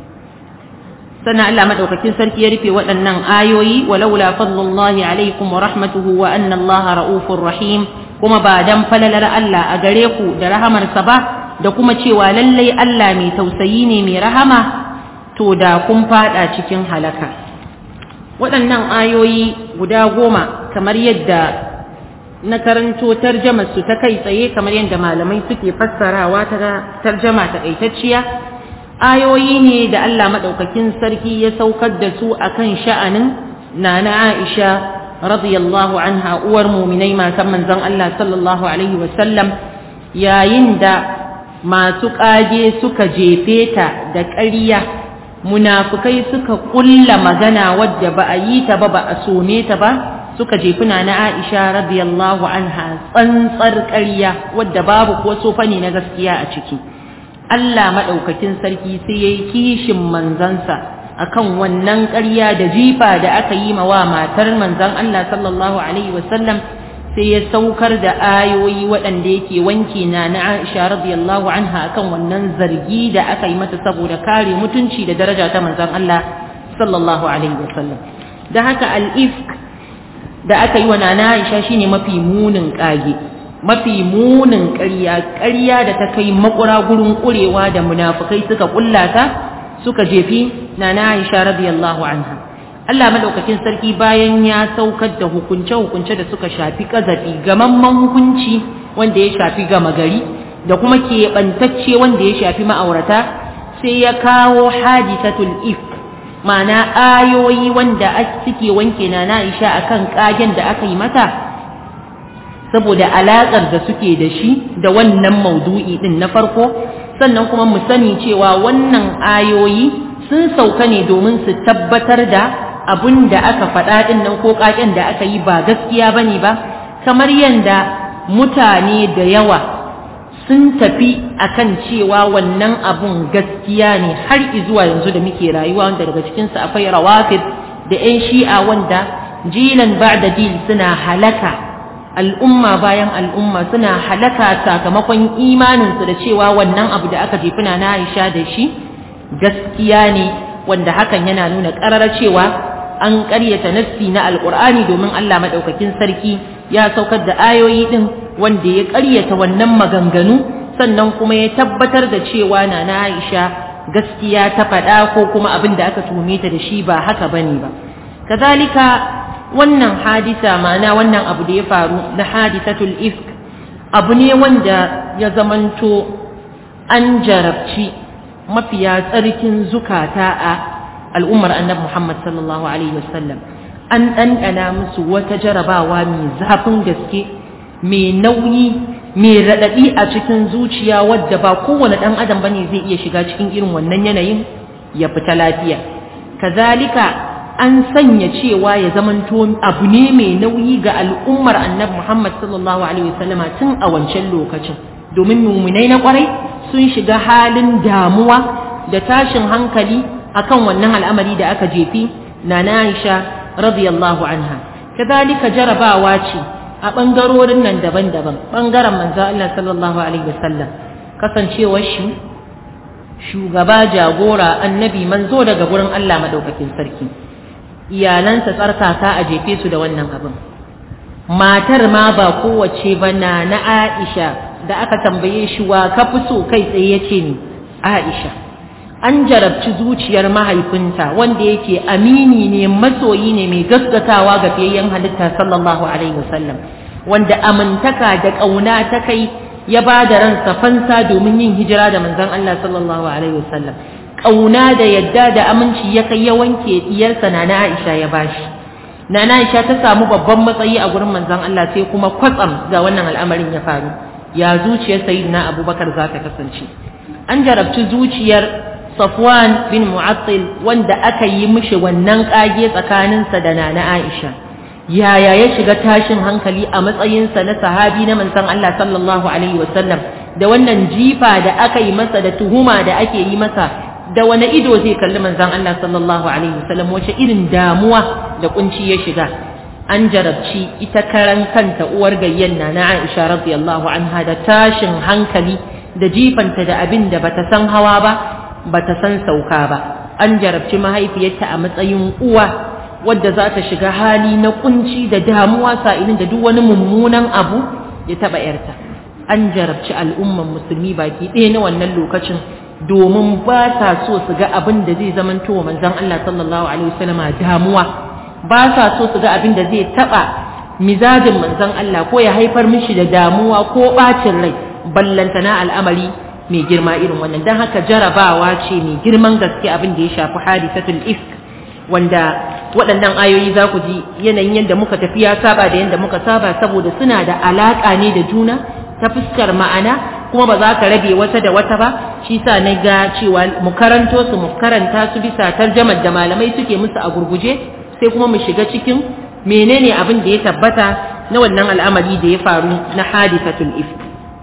sannan Allah madaukakin sarki ya rufe waɗannan ayoyi walaula fadlullahi alaikum wa rahmatuhu wa anna Allah ra'ufur rahim kuma ba dan falalar Allah a gare ku da rahamarsa ba da kuma cewa lallai Allah mai tausayi ne mai rahama to da kun fada cikin halaka waɗannan ayoyi guda goma kamar yadda na karanto tarjamar su ta kai tsaye kamar yadda malamai suke fassarawa ta tarjama takaitacciya ayoyi ne da Allah maɗaukakin sarki ya saukar da su akan sha'anin nana Aisha radiyallahu anha uwar muminai matan manzon Allah sallallahu alaihi wasallam yayin da masu ƙage suka jefe ta da ƙarya munafukai suka kulla magana wadda ba a yi ta ba ba a some ta ba suka jefuna na Aisha radiyallahu anha tsantsar ƙarya wadda babu ko sofa ne na gaskiya a ciki Allah madaukakin sarki sai yayi kishin manzansa akan wannan ƙarya da jifa da aka yi wa matar manzon Allah sallallahu alaihi wasallam sai ya saukar da ayoyi waɗanda yake wanke na na Aisha radiyallahu anha akan wannan zargi da aka yi mata saboda kare mutunci da daraja ta manzon Allah sallallahu alaihi wasallam da haka al-ifk da aka yi wa nana Aisha shine mafi munin kage mafi munin ƙarya ƙarya da ta kai makura gurin ƙurewa da munafukai suka kullata suka jefi nana Aisha radiyallahu anha Allah madaukakin sarki bayan ya saukar da hukunce-hukunce da suka shafi kazafi gamamman hukunci wanda ya shafi gama gari da kuma keɓantacce wanda ya shafi ma'aurata sai ya kawo hadisatul if ma'ana ayoyi wanda suke wanke na Aisha akan kagen da aka yi mata saboda alaƙar da suke da shi da wannan maudu'i din na farko sannan kuma mu sani cewa wannan ayoyi sun sauka ne domin su tabbatar da abun da aka faɗa ɗin nan ko ƙaƙen da aka yi ba gaskiya ba ne ba kamar yadda mutane da yawa sun tafi akan cewa wannan abun gaskiya ne har zuwa yanzu da muke rayuwa wanda daga cikinsu akwai rawafid da 'yan shi'a wanda jilan ba'da jil suna halaka al'umma bayan al'umma suna halaka sakamakon imaninsu da cewa wannan abu da aka jefuna na Aisha da shi gaskiya ne wanda hakan yana nuna ƙarar cewa an ƙaryata nassi na alƙur'ani domin Allah maɗaukakin sarki ya saukar da ayoyi ɗin wanda ya ƙaryata wannan maganganu sannan kuma ya tabbatar da cewa na na Aisha gaskiya ta faɗa ko kuma abin da aka tuhume ta da shi ba haka bane ba kazalika wannan hadisa ma'ana wannan abu da ya faru na hadisatul ifk abu ne wanda ya zamanto an jarabci mafiya tsarkin zukata a al'ummar annabi Muhammad sallallahu alaihi wasallam an ɗanɗana musu wata jarabawa mai zafin gaske mai nauyi mai raɗaɗi a cikin zuciya wadda ba kowane ɗan adam bane zai iya shiga cikin irin wannan yanayin ya fita lafiya kazalika an sanya cewa ya zamanto abu ne mai nauyi ga al'ummar annabi Muhammad sallallahu alaihi wasallama tun a wancan lokacin domin muminai na kwarai sun shiga halin damuwa da tashin hankali akan wannan al'amari da aka jefi na Aisha radiyallahu anha kadalika jarabawa ce a bangarorin nan daban-daban bangaren manzo Allah sallallahu alaihi wasallam kasancewar shi shugaba jagora annabi manzo daga gurin Allah madaukakin sarki iyalansa tsarkaka a jefe su da wannan abin matar ma ba kowace ba na na Aisha da aka tambaye shi wa ka fi so kai tsaye yace ni Aisha an jarabci zuciyar mahaifinta wanda yake amini ne masoyi ne mai gaskatawa ga fiyayyen halitta sallallahu alaihi wasallam wanda amintaka da ƙauna ta kai ya ba da ransa fansa domin yin hijira da manzon Allah sallallahu alaihi wasallam ƙauna da yadda da aminci ya kai ya wanke diyarsa na na Aisha ya bashi na na Aisha ta samu babban matsayi a gurin manzon Allah sai kuma kwatsam ga wannan al'amarin ya faru ya zuciyar sayyidina Abubakar za ta kasance an jarabci zuciyar Safwan bin Mu'attil wanda aka yi mishi wannan kage tsakaninsa da Nana Aisha yaya ya shiga tashin hankali a matsayinsa na sahabi na manzon Allah sallallahu alaihi wasallam da wannan jifa da aka yi masa da tuhuma da ake yi masa da wani ido zai kalli manzon Allah sallallahu alaihi wasallam wace irin damuwa da kunci ya shiga an jarabci ita karan kanta uwar gayyan na Aisha radiyallahu anha da tashin hankali da jifanta da abin da bata san hawa ba bata san sauka ba an jarabci mahaifiyarta a matsayin uwa wadda za ta shiga hali na kunci da damuwa sa'ilin da duk wani mummunan abu ya taba yarta an jarabci al'umman musulmi baki ɗaya na wannan lokacin domin ba sa so su ga abin da zai zamanto wa manzon Allah sallallahu alaihi wasallam damuwa ba sa so su ga abin da zai taba mizajin manzon Allah ko ya haifar mishi da damuwa ko bacin rai ballantana al'amari mai girma irin wannan don haka jarabawa ce mai girman gaske abin da ya shafi hadisatul ifk wanda waɗannan ayoyi za ku ji yanayin yadda muka tafi ya saba da yadda muka saba saboda suna da alaƙa ne da juna ta fuskar ma'ana kuma ba za ka rabe wata da wata ba shi sa na ga cewa mu karanto su mu karanta su bisa tarjamar da malamai suke musu a gurguje sai kuma mu shiga cikin menene abin da ya tabbata na wannan al'amari da ya faru na hadisatul ifk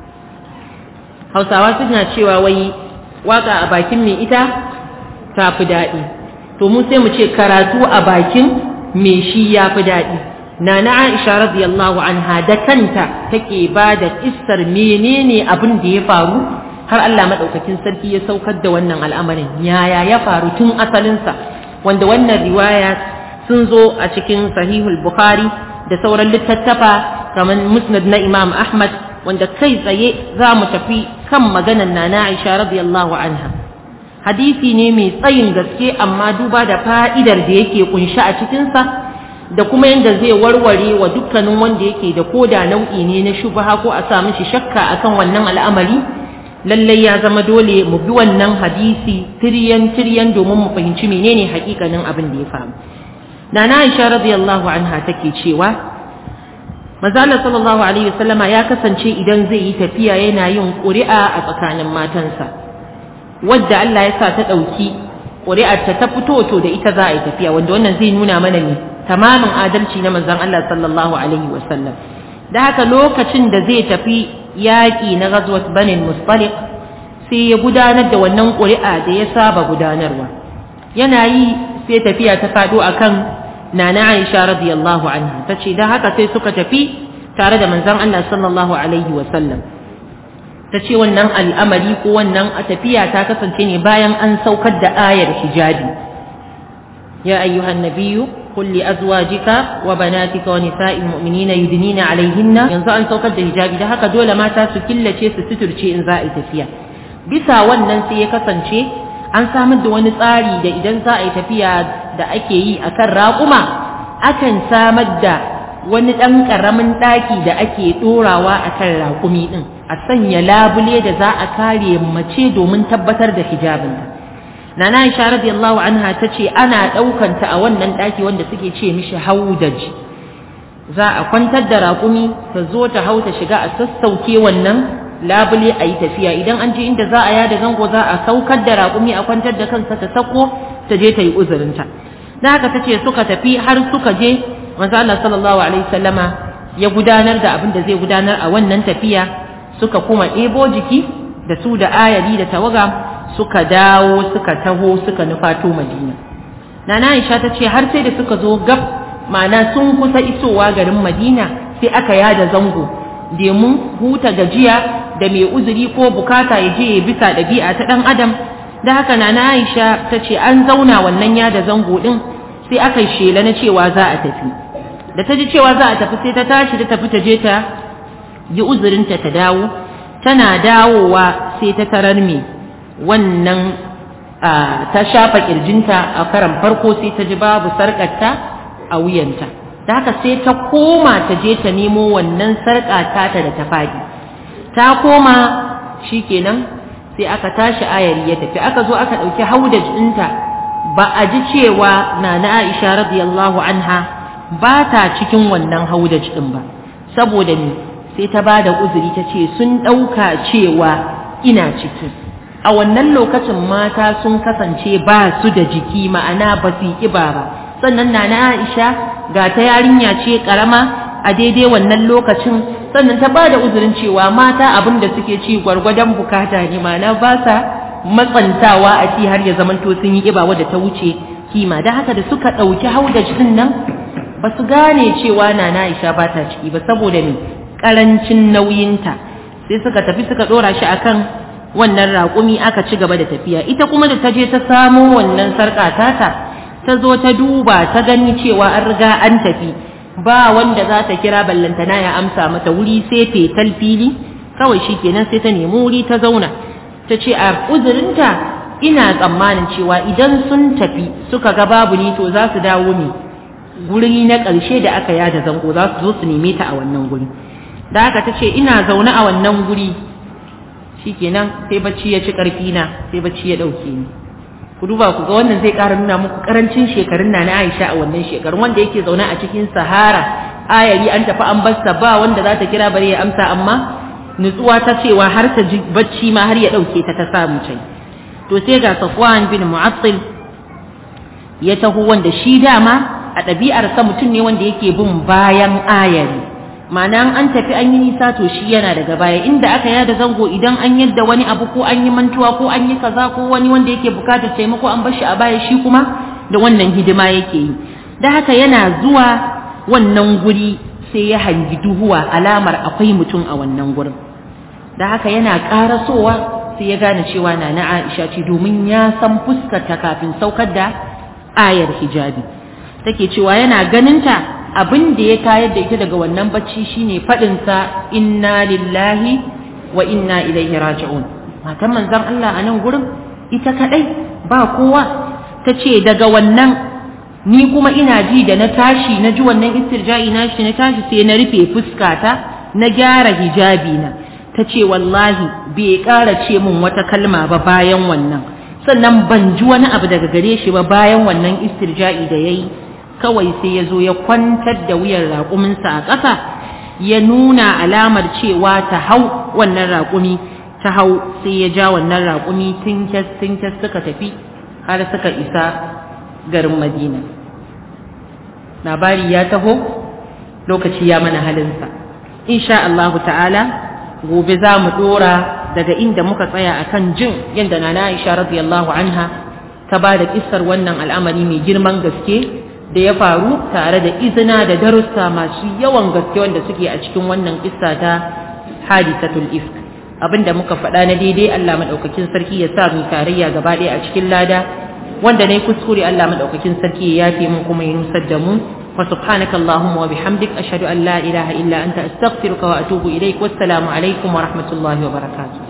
hausawa suna cewa wai waka a bakin mai ita ta fi daɗi to mu sai mu ce karatu a bakin mai shi ya fi daɗi nana aisha radiyallahu anha da kanta take ba da kissar menene abin da ya faru har Allah madaukakin sarki ya saukar da wannan al'amarin yaya ya faru tun asalinsa wanda wannan riwaya sun zo a cikin sahihul bukhari da sauran littattafa kamar musnad na imam ahmad wanda kai tsaye za mu tafi kan maganar nana aisha radiyallahu anha hadisi ne mai tsayin gaske amma duba da fa'idar da yake kunshi a cikinsa da kuma yadda zai warware wa dukkanin wanda yake da koda nau'i ne na shubha ko a sa mishi shakka akan wannan al'amari lallai ya zama dole mu bi wannan hadisi tiryan tiryan domin mu fahimci menene hakikanin abin da ya faru nana Aisha radiyallahu anha take cewa Mazala sallallahu alaihi wasallama ya kasance idan zai yi tafiya yana yin ƙuri'a a tsakanin matansa wadda Allah ya sa ta ɗauki ƙuri'arta ta fito to da ita za a yi tafiya wanda wannan zai nuna mana ne tamamin adalci na manzon Allah sallallahu alaihi wasallam da haka lokacin da zai tafi yaƙi na ghazwat banin mustaliq sai ya gudanar da wannan ƙuri'a da ya saba gudanarwa yana yi sai tafiya ta faɗo akan nana Aisha radiyallahu anha tace dan haka sai suka tafi tare da manzon Allah sallallahu alaihi wasallam ta ce wannan al'amari ko wannan a tafiya ta kasance ne bayan an saukar da ayar hijabi ya ayyuhan nabiyyu qul li azwajika wa banatika wa nisa'il mu'minina yudnina alaihinna yanzu an saukar da hijabi da haka dole mata su killace su suturce in za a yi tafiya bisa wannan sai ya kasance an samar da wani tsari da idan za a yi tafiya da ake yi akan raƙuma akan samar da wani ɗan ƙaramin ɗaki da ake ɗorawa a kan raƙumi ɗin a sanya labule da za a kare mace domin tabbatar da hijabinta nana Aisha radiyallahu anha ta ce ana ɗaukanta a wannan ɗaki wanda suke ce mishi haudaj za a kwantar da raƙumi ta zo ta hau ta shiga a sassauke wannan labule a yi tafiya idan an je inda za a yada zango za a saukar da raƙumi a kwantar da kansa ta sako ta je ta yi uzurinta da haka ta ce suka tafi har suka je manzo Allah sallallahu alaihi wasallama ya gudanar da abin da zai gudanar a wannan tafiya suka kuma ɗebo jiki da su da ayari da tawaga suka dawo suka taho suka nufato madina nana aisha ta ce har sai da suka zo gab ma'ana sun kusa isowa garin madina sai aka yada zango domin huta gajiya da mai uzuri ko bukata ya je ya bisa ɗabi'a ta ɗan adam da haka nana aisha ta ce an zauna wannan yada zango ɗin sai aka yi shela na cewa za a tafi da ta ji cewa za a tafi sai ta tashi ta tafi ta je ta yi uzurinta ta dawo tana dawowa sai ta tarar me wannan ta shafa kirjinta a karan farko sai ta ji babu sarƙarta a wuyanta da haka sai ta koma ta je ta nemo wannan sarƙa tata da ta faɗi ta koma shikenan sai aka tashi ayari ya tafi aka zo aka ɗauki haudaj ɗinta ba a ji cewa na na Aisha radiyallahu anha ba ta cikin wannan haudaj ɗin ba saboda ni sai ta ba da uzuri ta ce sun ɗauka cewa ina ciki a wannan lokacin mata sun kasance ba su da jiki ma'ana ba su yi ƙiba ba sannan na na Aisha ga ta yarinya ce ƙarama a daidai wannan lokacin sannan ta ba da uzurin cewa mata abin da suke ci gwargwadon bukata ne ma'ana ba sa matsantawa a ci har ya zamanto sun yi ƙiba wadda ta wuce kima da haka da suka ɗauki haudaj ɗin nan ba su gane cewa na na Aisha ba ta ciki ba saboda me karancin nauyinta sai suka tafi suka dora shi akan wannan raƙumi aka ci gaba da tafiya ita kuma da ta je ta samo wannan sarƙa tata ta zo ta duba ta gani cewa an riga an tafi ba wanda za ta kira ballantana ya amsa mata wuri sai fetal fili kawai shi kenan sai ta nemi wuri ta zauna ta ce a uzurinta ina tsammanin cewa idan sun tafi suka ga babu ni to za su dawo ne guri na ƙarshe da aka yada zango za su zo su neme ta a wannan guri da haka ta ce ina zaune a wannan guri shikenan sai bacci ya ci ƙarfi na sai bacci ya ɗauke ni ku duba ku ga wannan zai ƙara nuna muku ƙarancin shekarun na na Aisha a wannan shekarun wanda yake zaune a cikin Sahara ayari an tafi an basta ba wanda za ta kira bare ya amsa amma nutsuwa ta cewa har ta ji bacci ma har ya ɗauke ta ta samu can to sai ga Safwan bin Mu'attil ya taho wanda shi dama a ɗabi'arsa mutum ne wanda yake bin bayan ayari ma'ana an tafi an yi nisa to shi yana daga baya inda aka yada zango idan an yadda wani abu ko an yi mantuwa ko an yi kaza ko wani wanda yake bukatar taimako an bar shi a baya shi kuma da wannan hidima yake yi da haka yana zuwa wannan guri sai ya hangi duhuwa alamar akwai mutum a wannan gurin da haka yana karasowa sai ya gane cewa na na Aisha ce domin ya san fuskarta kafin saukar da ayar hijabi take cewa yana ganinta abin da ya tayar da ita daga wannan bacci shine faɗinsa inna lillahi wa inna ilaihi raji'un matan manzon Allah a nan gurin ita kadai ba kowa ta ce daga wannan ni kuma ina ji da na tashi na ji wannan istirja'i na shi na tashi sai na rufe fuskata na gyara hijabi na ta ce wallahi bai ƙara ce min wata kalma ba bayan wannan sannan ban ji wani abu daga gare shi ba bayan wannan istirja'i da ya yi kawai sai ya zo ya kwantar da wuyan raƙuminsa a ƙasa ya nuna alamar cewa ta hau wannan raƙumi ta hau sai ya ja wannan raƙumi tinkes tinkes suka tafi har suka isa garin madina labari ya taho lokaci ya mana halinsa insha Allahu ta'ala gobe za mu ɗora daga inda muka tsaya akan jin yadda na Aisha radiyallahu anha ta ba da kissar wannan al'amari mai girman gaske da ya faru tare da izina da darussa masu yawan gaske wanda suke a cikin wannan kissa ta hadisatul ifk abinda muka faɗa na daidai Allah madaukakin sarki ya sa mu tarayya gaba ɗaya a cikin lada wanda ne kuskure Allah madaukakin sarki ya yafe mu kuma ya nusar da mu wa subhanaka allahumma wa bihamdik ashhadu an la ilaha illa anta astaghfiruka wa atubu ilaik wassalamu alaikum wa rahmatullahi wa barakatuh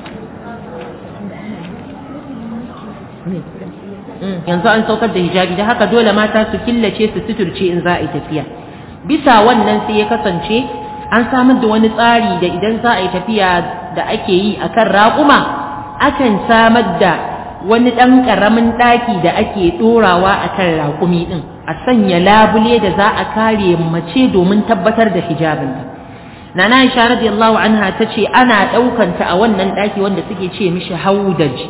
yanzu an saukar da hijabi da haka dole mata su killace su suturce in za a yi tafiya bisa wannan sai ya kasance an samar da wani tsari da idan za a yi tafiya da ake yi a kan raƙuma akan samar da wani ɗan ƙaramin ɗaki da ake ɗorawa a kan raƙumi ɗin a sanya labule da za a kare mace domin tabbatar da hijabinta nana Aisha radiyallahu anha ta ce ana ɗaukanta a wannan ɗaki wanda suke ce mishi haudaji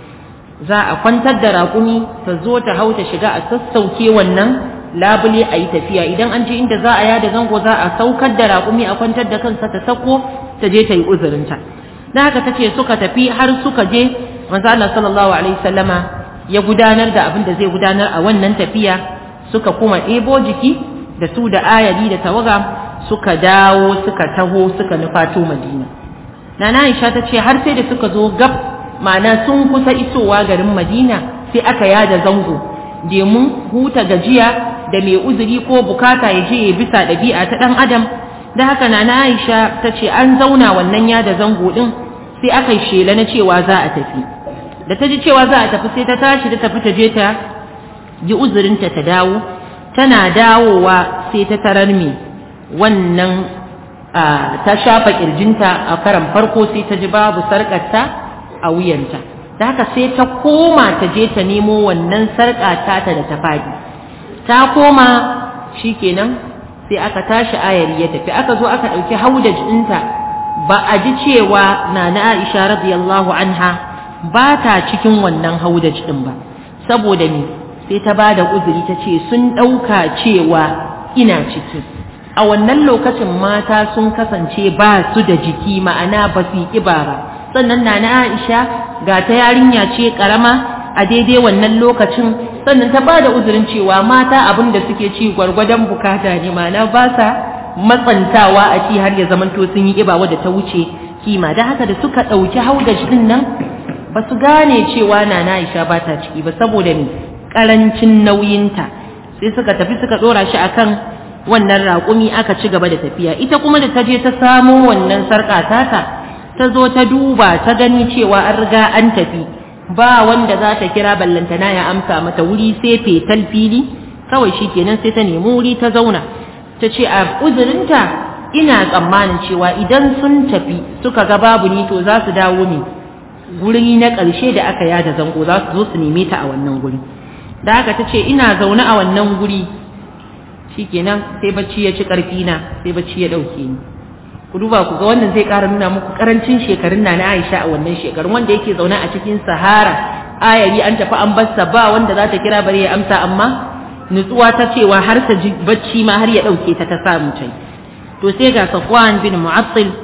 za a kwantar da raƙumi ta zo ta hau ta shiga a sassauke wannan labule a yi tafiya idan an je inda za a yada zango za a saukar da raƙumi a kwantar da kansa ta sako ta je ta yi uzurinta da haka tace suka tafi har suka je manzo Allah sallallahu alaihi wasallama ya gudanar da abin da zai gudanar a wannan tafiya suka kuma ɗebo jiki da su da ayari da tawaga suka dawo suka taho suka nufato Madina Nana Aisha ta ce har sai da suka zo gab ma'ana sun kusa isowa garin Madina sai aka yada zango domin huta gajiya da mai uzuri ko bukata ya je ya bisa ɗabi'a ta ɗan adam da haka na na Aisha ta ce an zauna wannan yada zango ɗin sai aka yi shela na cewa za a tafi da ta ji cewa za a tafi sai ta tashi da tafi ta je ta ji uzurinta ta dawo tana dawowa sai ta tarar me wannan ta shafa kirjinta a karan farko sai ta ji babu sarƙarta a wuyanta da haka sai ta koma ta je ta nemo wannan sarƙa tata da ta faɗi ta koma shikenan sai aka tashi ayari ya tafi aka zo aka ɗauki haudaj ɗinta ba a ji cewa na na Aisha radiyallahu anha ba ta cikin wannan haudaj ɗin ba saboda me sai ta ba da uzuri ta ce sun ɗauka cewa ina ciki a wannan lokacin mata sun kasance ba su da jiki ma'ana ba su yi ƙiba ba sannan na na Aisha ga ta yarinya ce ƙarama a daidai wannan lokacin sannan ta ba da uzurin cewa mata abin da suke ci gwargwadon bukata ne ma'ana ba sa matsantawa a ci har ya zamanto sun yi ƙiba wadda ta wuce kima da haka da suka ɗauki haudaj ɗin nan ba su gane cewa na na Aisha ba ta ciki ba saboda me ƙarancin nauyinta sai suka tafi suka ɗora shi akan wannan raƙumi aka ci gaba da tafiya ita kuma da ta je ta samo wannan sarƙa tata ta zo ta duba ta gani cewa an riga an tafi ba wanda za ta kira ballantana ya amsa mata wuri sai fetal fili kawai shi kenan sai ta nemi wuri ta zauna ta ce a uzurinta ina tsammanin cewa idan sun tafi suka ga babu ni to za su dawo ne guri na ƙarshe da aka yada zango za su zo su neme ta a wannan guri da haka ta ce ina zaune a wannan guri shikenan sai bacci ya ci ƙarfi na sai bacci ya ɗauke ni ku duba ku ga wannan zai ƙara nuna muku ƙarancin shekarun na na Aisha a wannan shekarun wanda yake zaune a cikin Sahara ayari an tafi an bassa ba wanda za ta kira bare ya amsa amma nutsuwa ta cewa har ta ji bacci ma har ya ɗauke ta ta samu tai to sai ga Safwan bin Mu'attil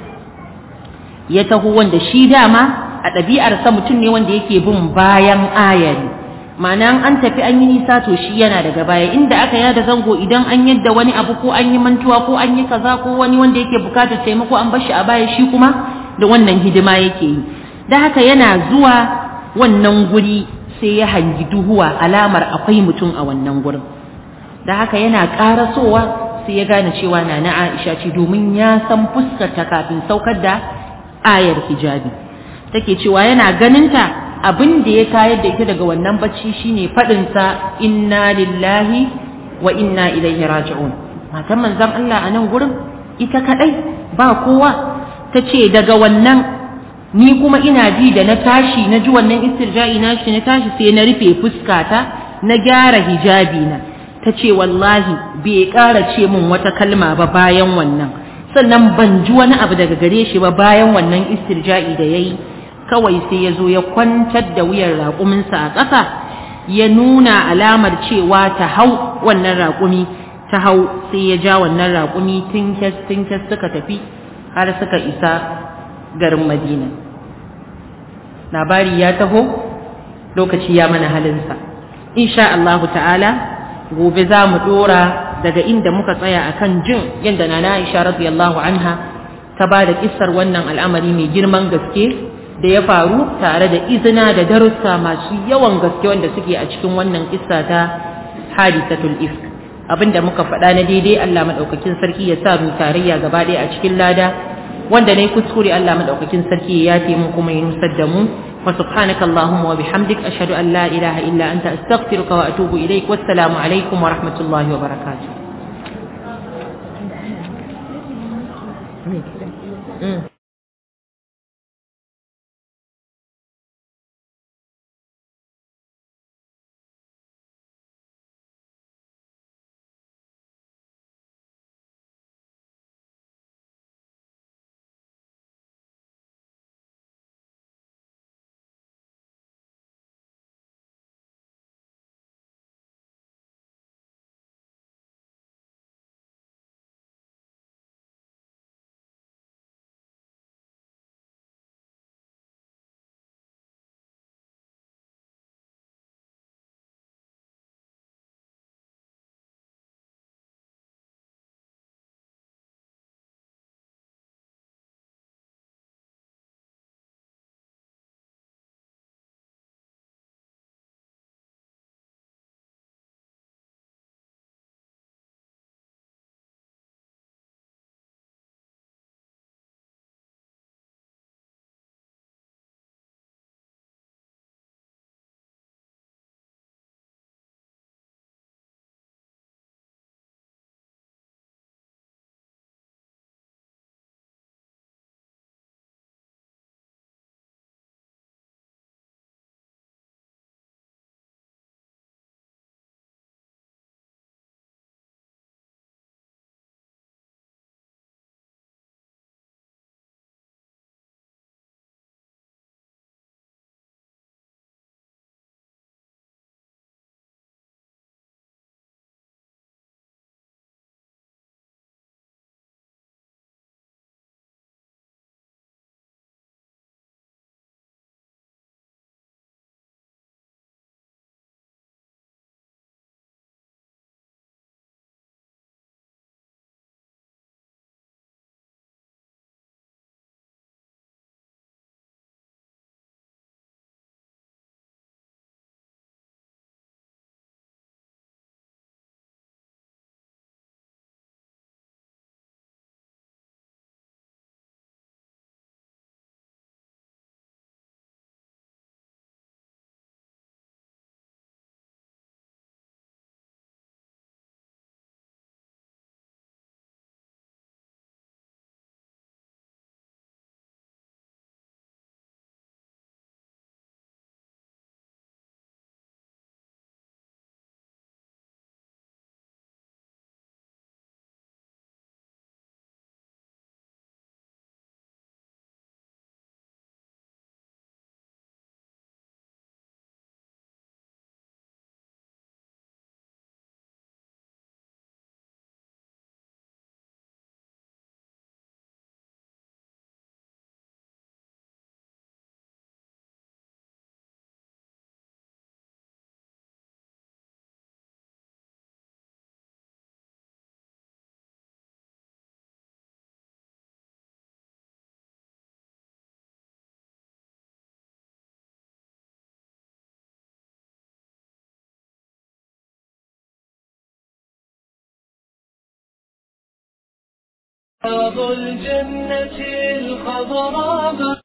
ya taho wanda shi dama a ɗabi'arsa mutum ne wanda yake bin bayan ayari ma'ana an tafi an yi nisa to shi yana daga baya inda aka yada zango idan an yadda wani abu ko an yi mantuwa ko an yi kaza ko wani wanda yake bukatar taimako an bar shi a baya shi kuma da wannan hidima yake yi da haka yana zuwa wannan guri sai ya hangi duhuwa alamar akwai mutum a wannan gurin da haka yana karasowa sai ya gane cewa na na Aisha ce domin ya san fuskarta kafin saukar da ayar hijabi take cewa yana ganinta abin da ya tayar da ita daga wannan bacci shine faɗinsa inna lillahi wa inna ilaihi raji'un matan manzon Allah a nan gurin ita kadai ba kowa ta ce daga wannan ni kuma ina ji da na tashi na ji wannan istirja'i na shi na tashi sai na rufe fuskata na gyara hijabi na ta ce wallahi bai ƙara ce min wata kalma ba bayan wannan sannan ban ji wani abu daga gare shi ba bayan wannan istirja'i da ya yi kawai sai ya zo ya kwantar da wuyar raƙuminsa a ƙasa ya nuna alamar cewa ta hau wannan raƙumi ta hau sai ya ja wannan raƙumi tinkes tinkes suka tafi har suka isa garin madina labari ya taho lokaci ya mana halinsa insha Allahu ta'ala gobe za mu ɗora daga inda muka tsaya akan jin yadda na Aisha radiyallahu anha ta ba da kissar wannan al'amari mai girman gaske da ya faru tare da izina da darussa masu yawan gaske wanda suke a cikin wannan kissa ta hadisatul ifk abinda muka faɗa na daidai Allah madaukakin sarki ya sa mu tarayya gaba ɗaya a cikin lada wanda ne kuskure Allah madaukakin sarki ya yafe mu kuma ya nusar da mu wa subhanaka allahumma wa bihamdik ashhadu an la ilaha illa anta astaghfiruka wa atubu ilaik wassalamu alaikum wa rahmatullahi wa barakatuh Mm. رياض الجنة الخضراء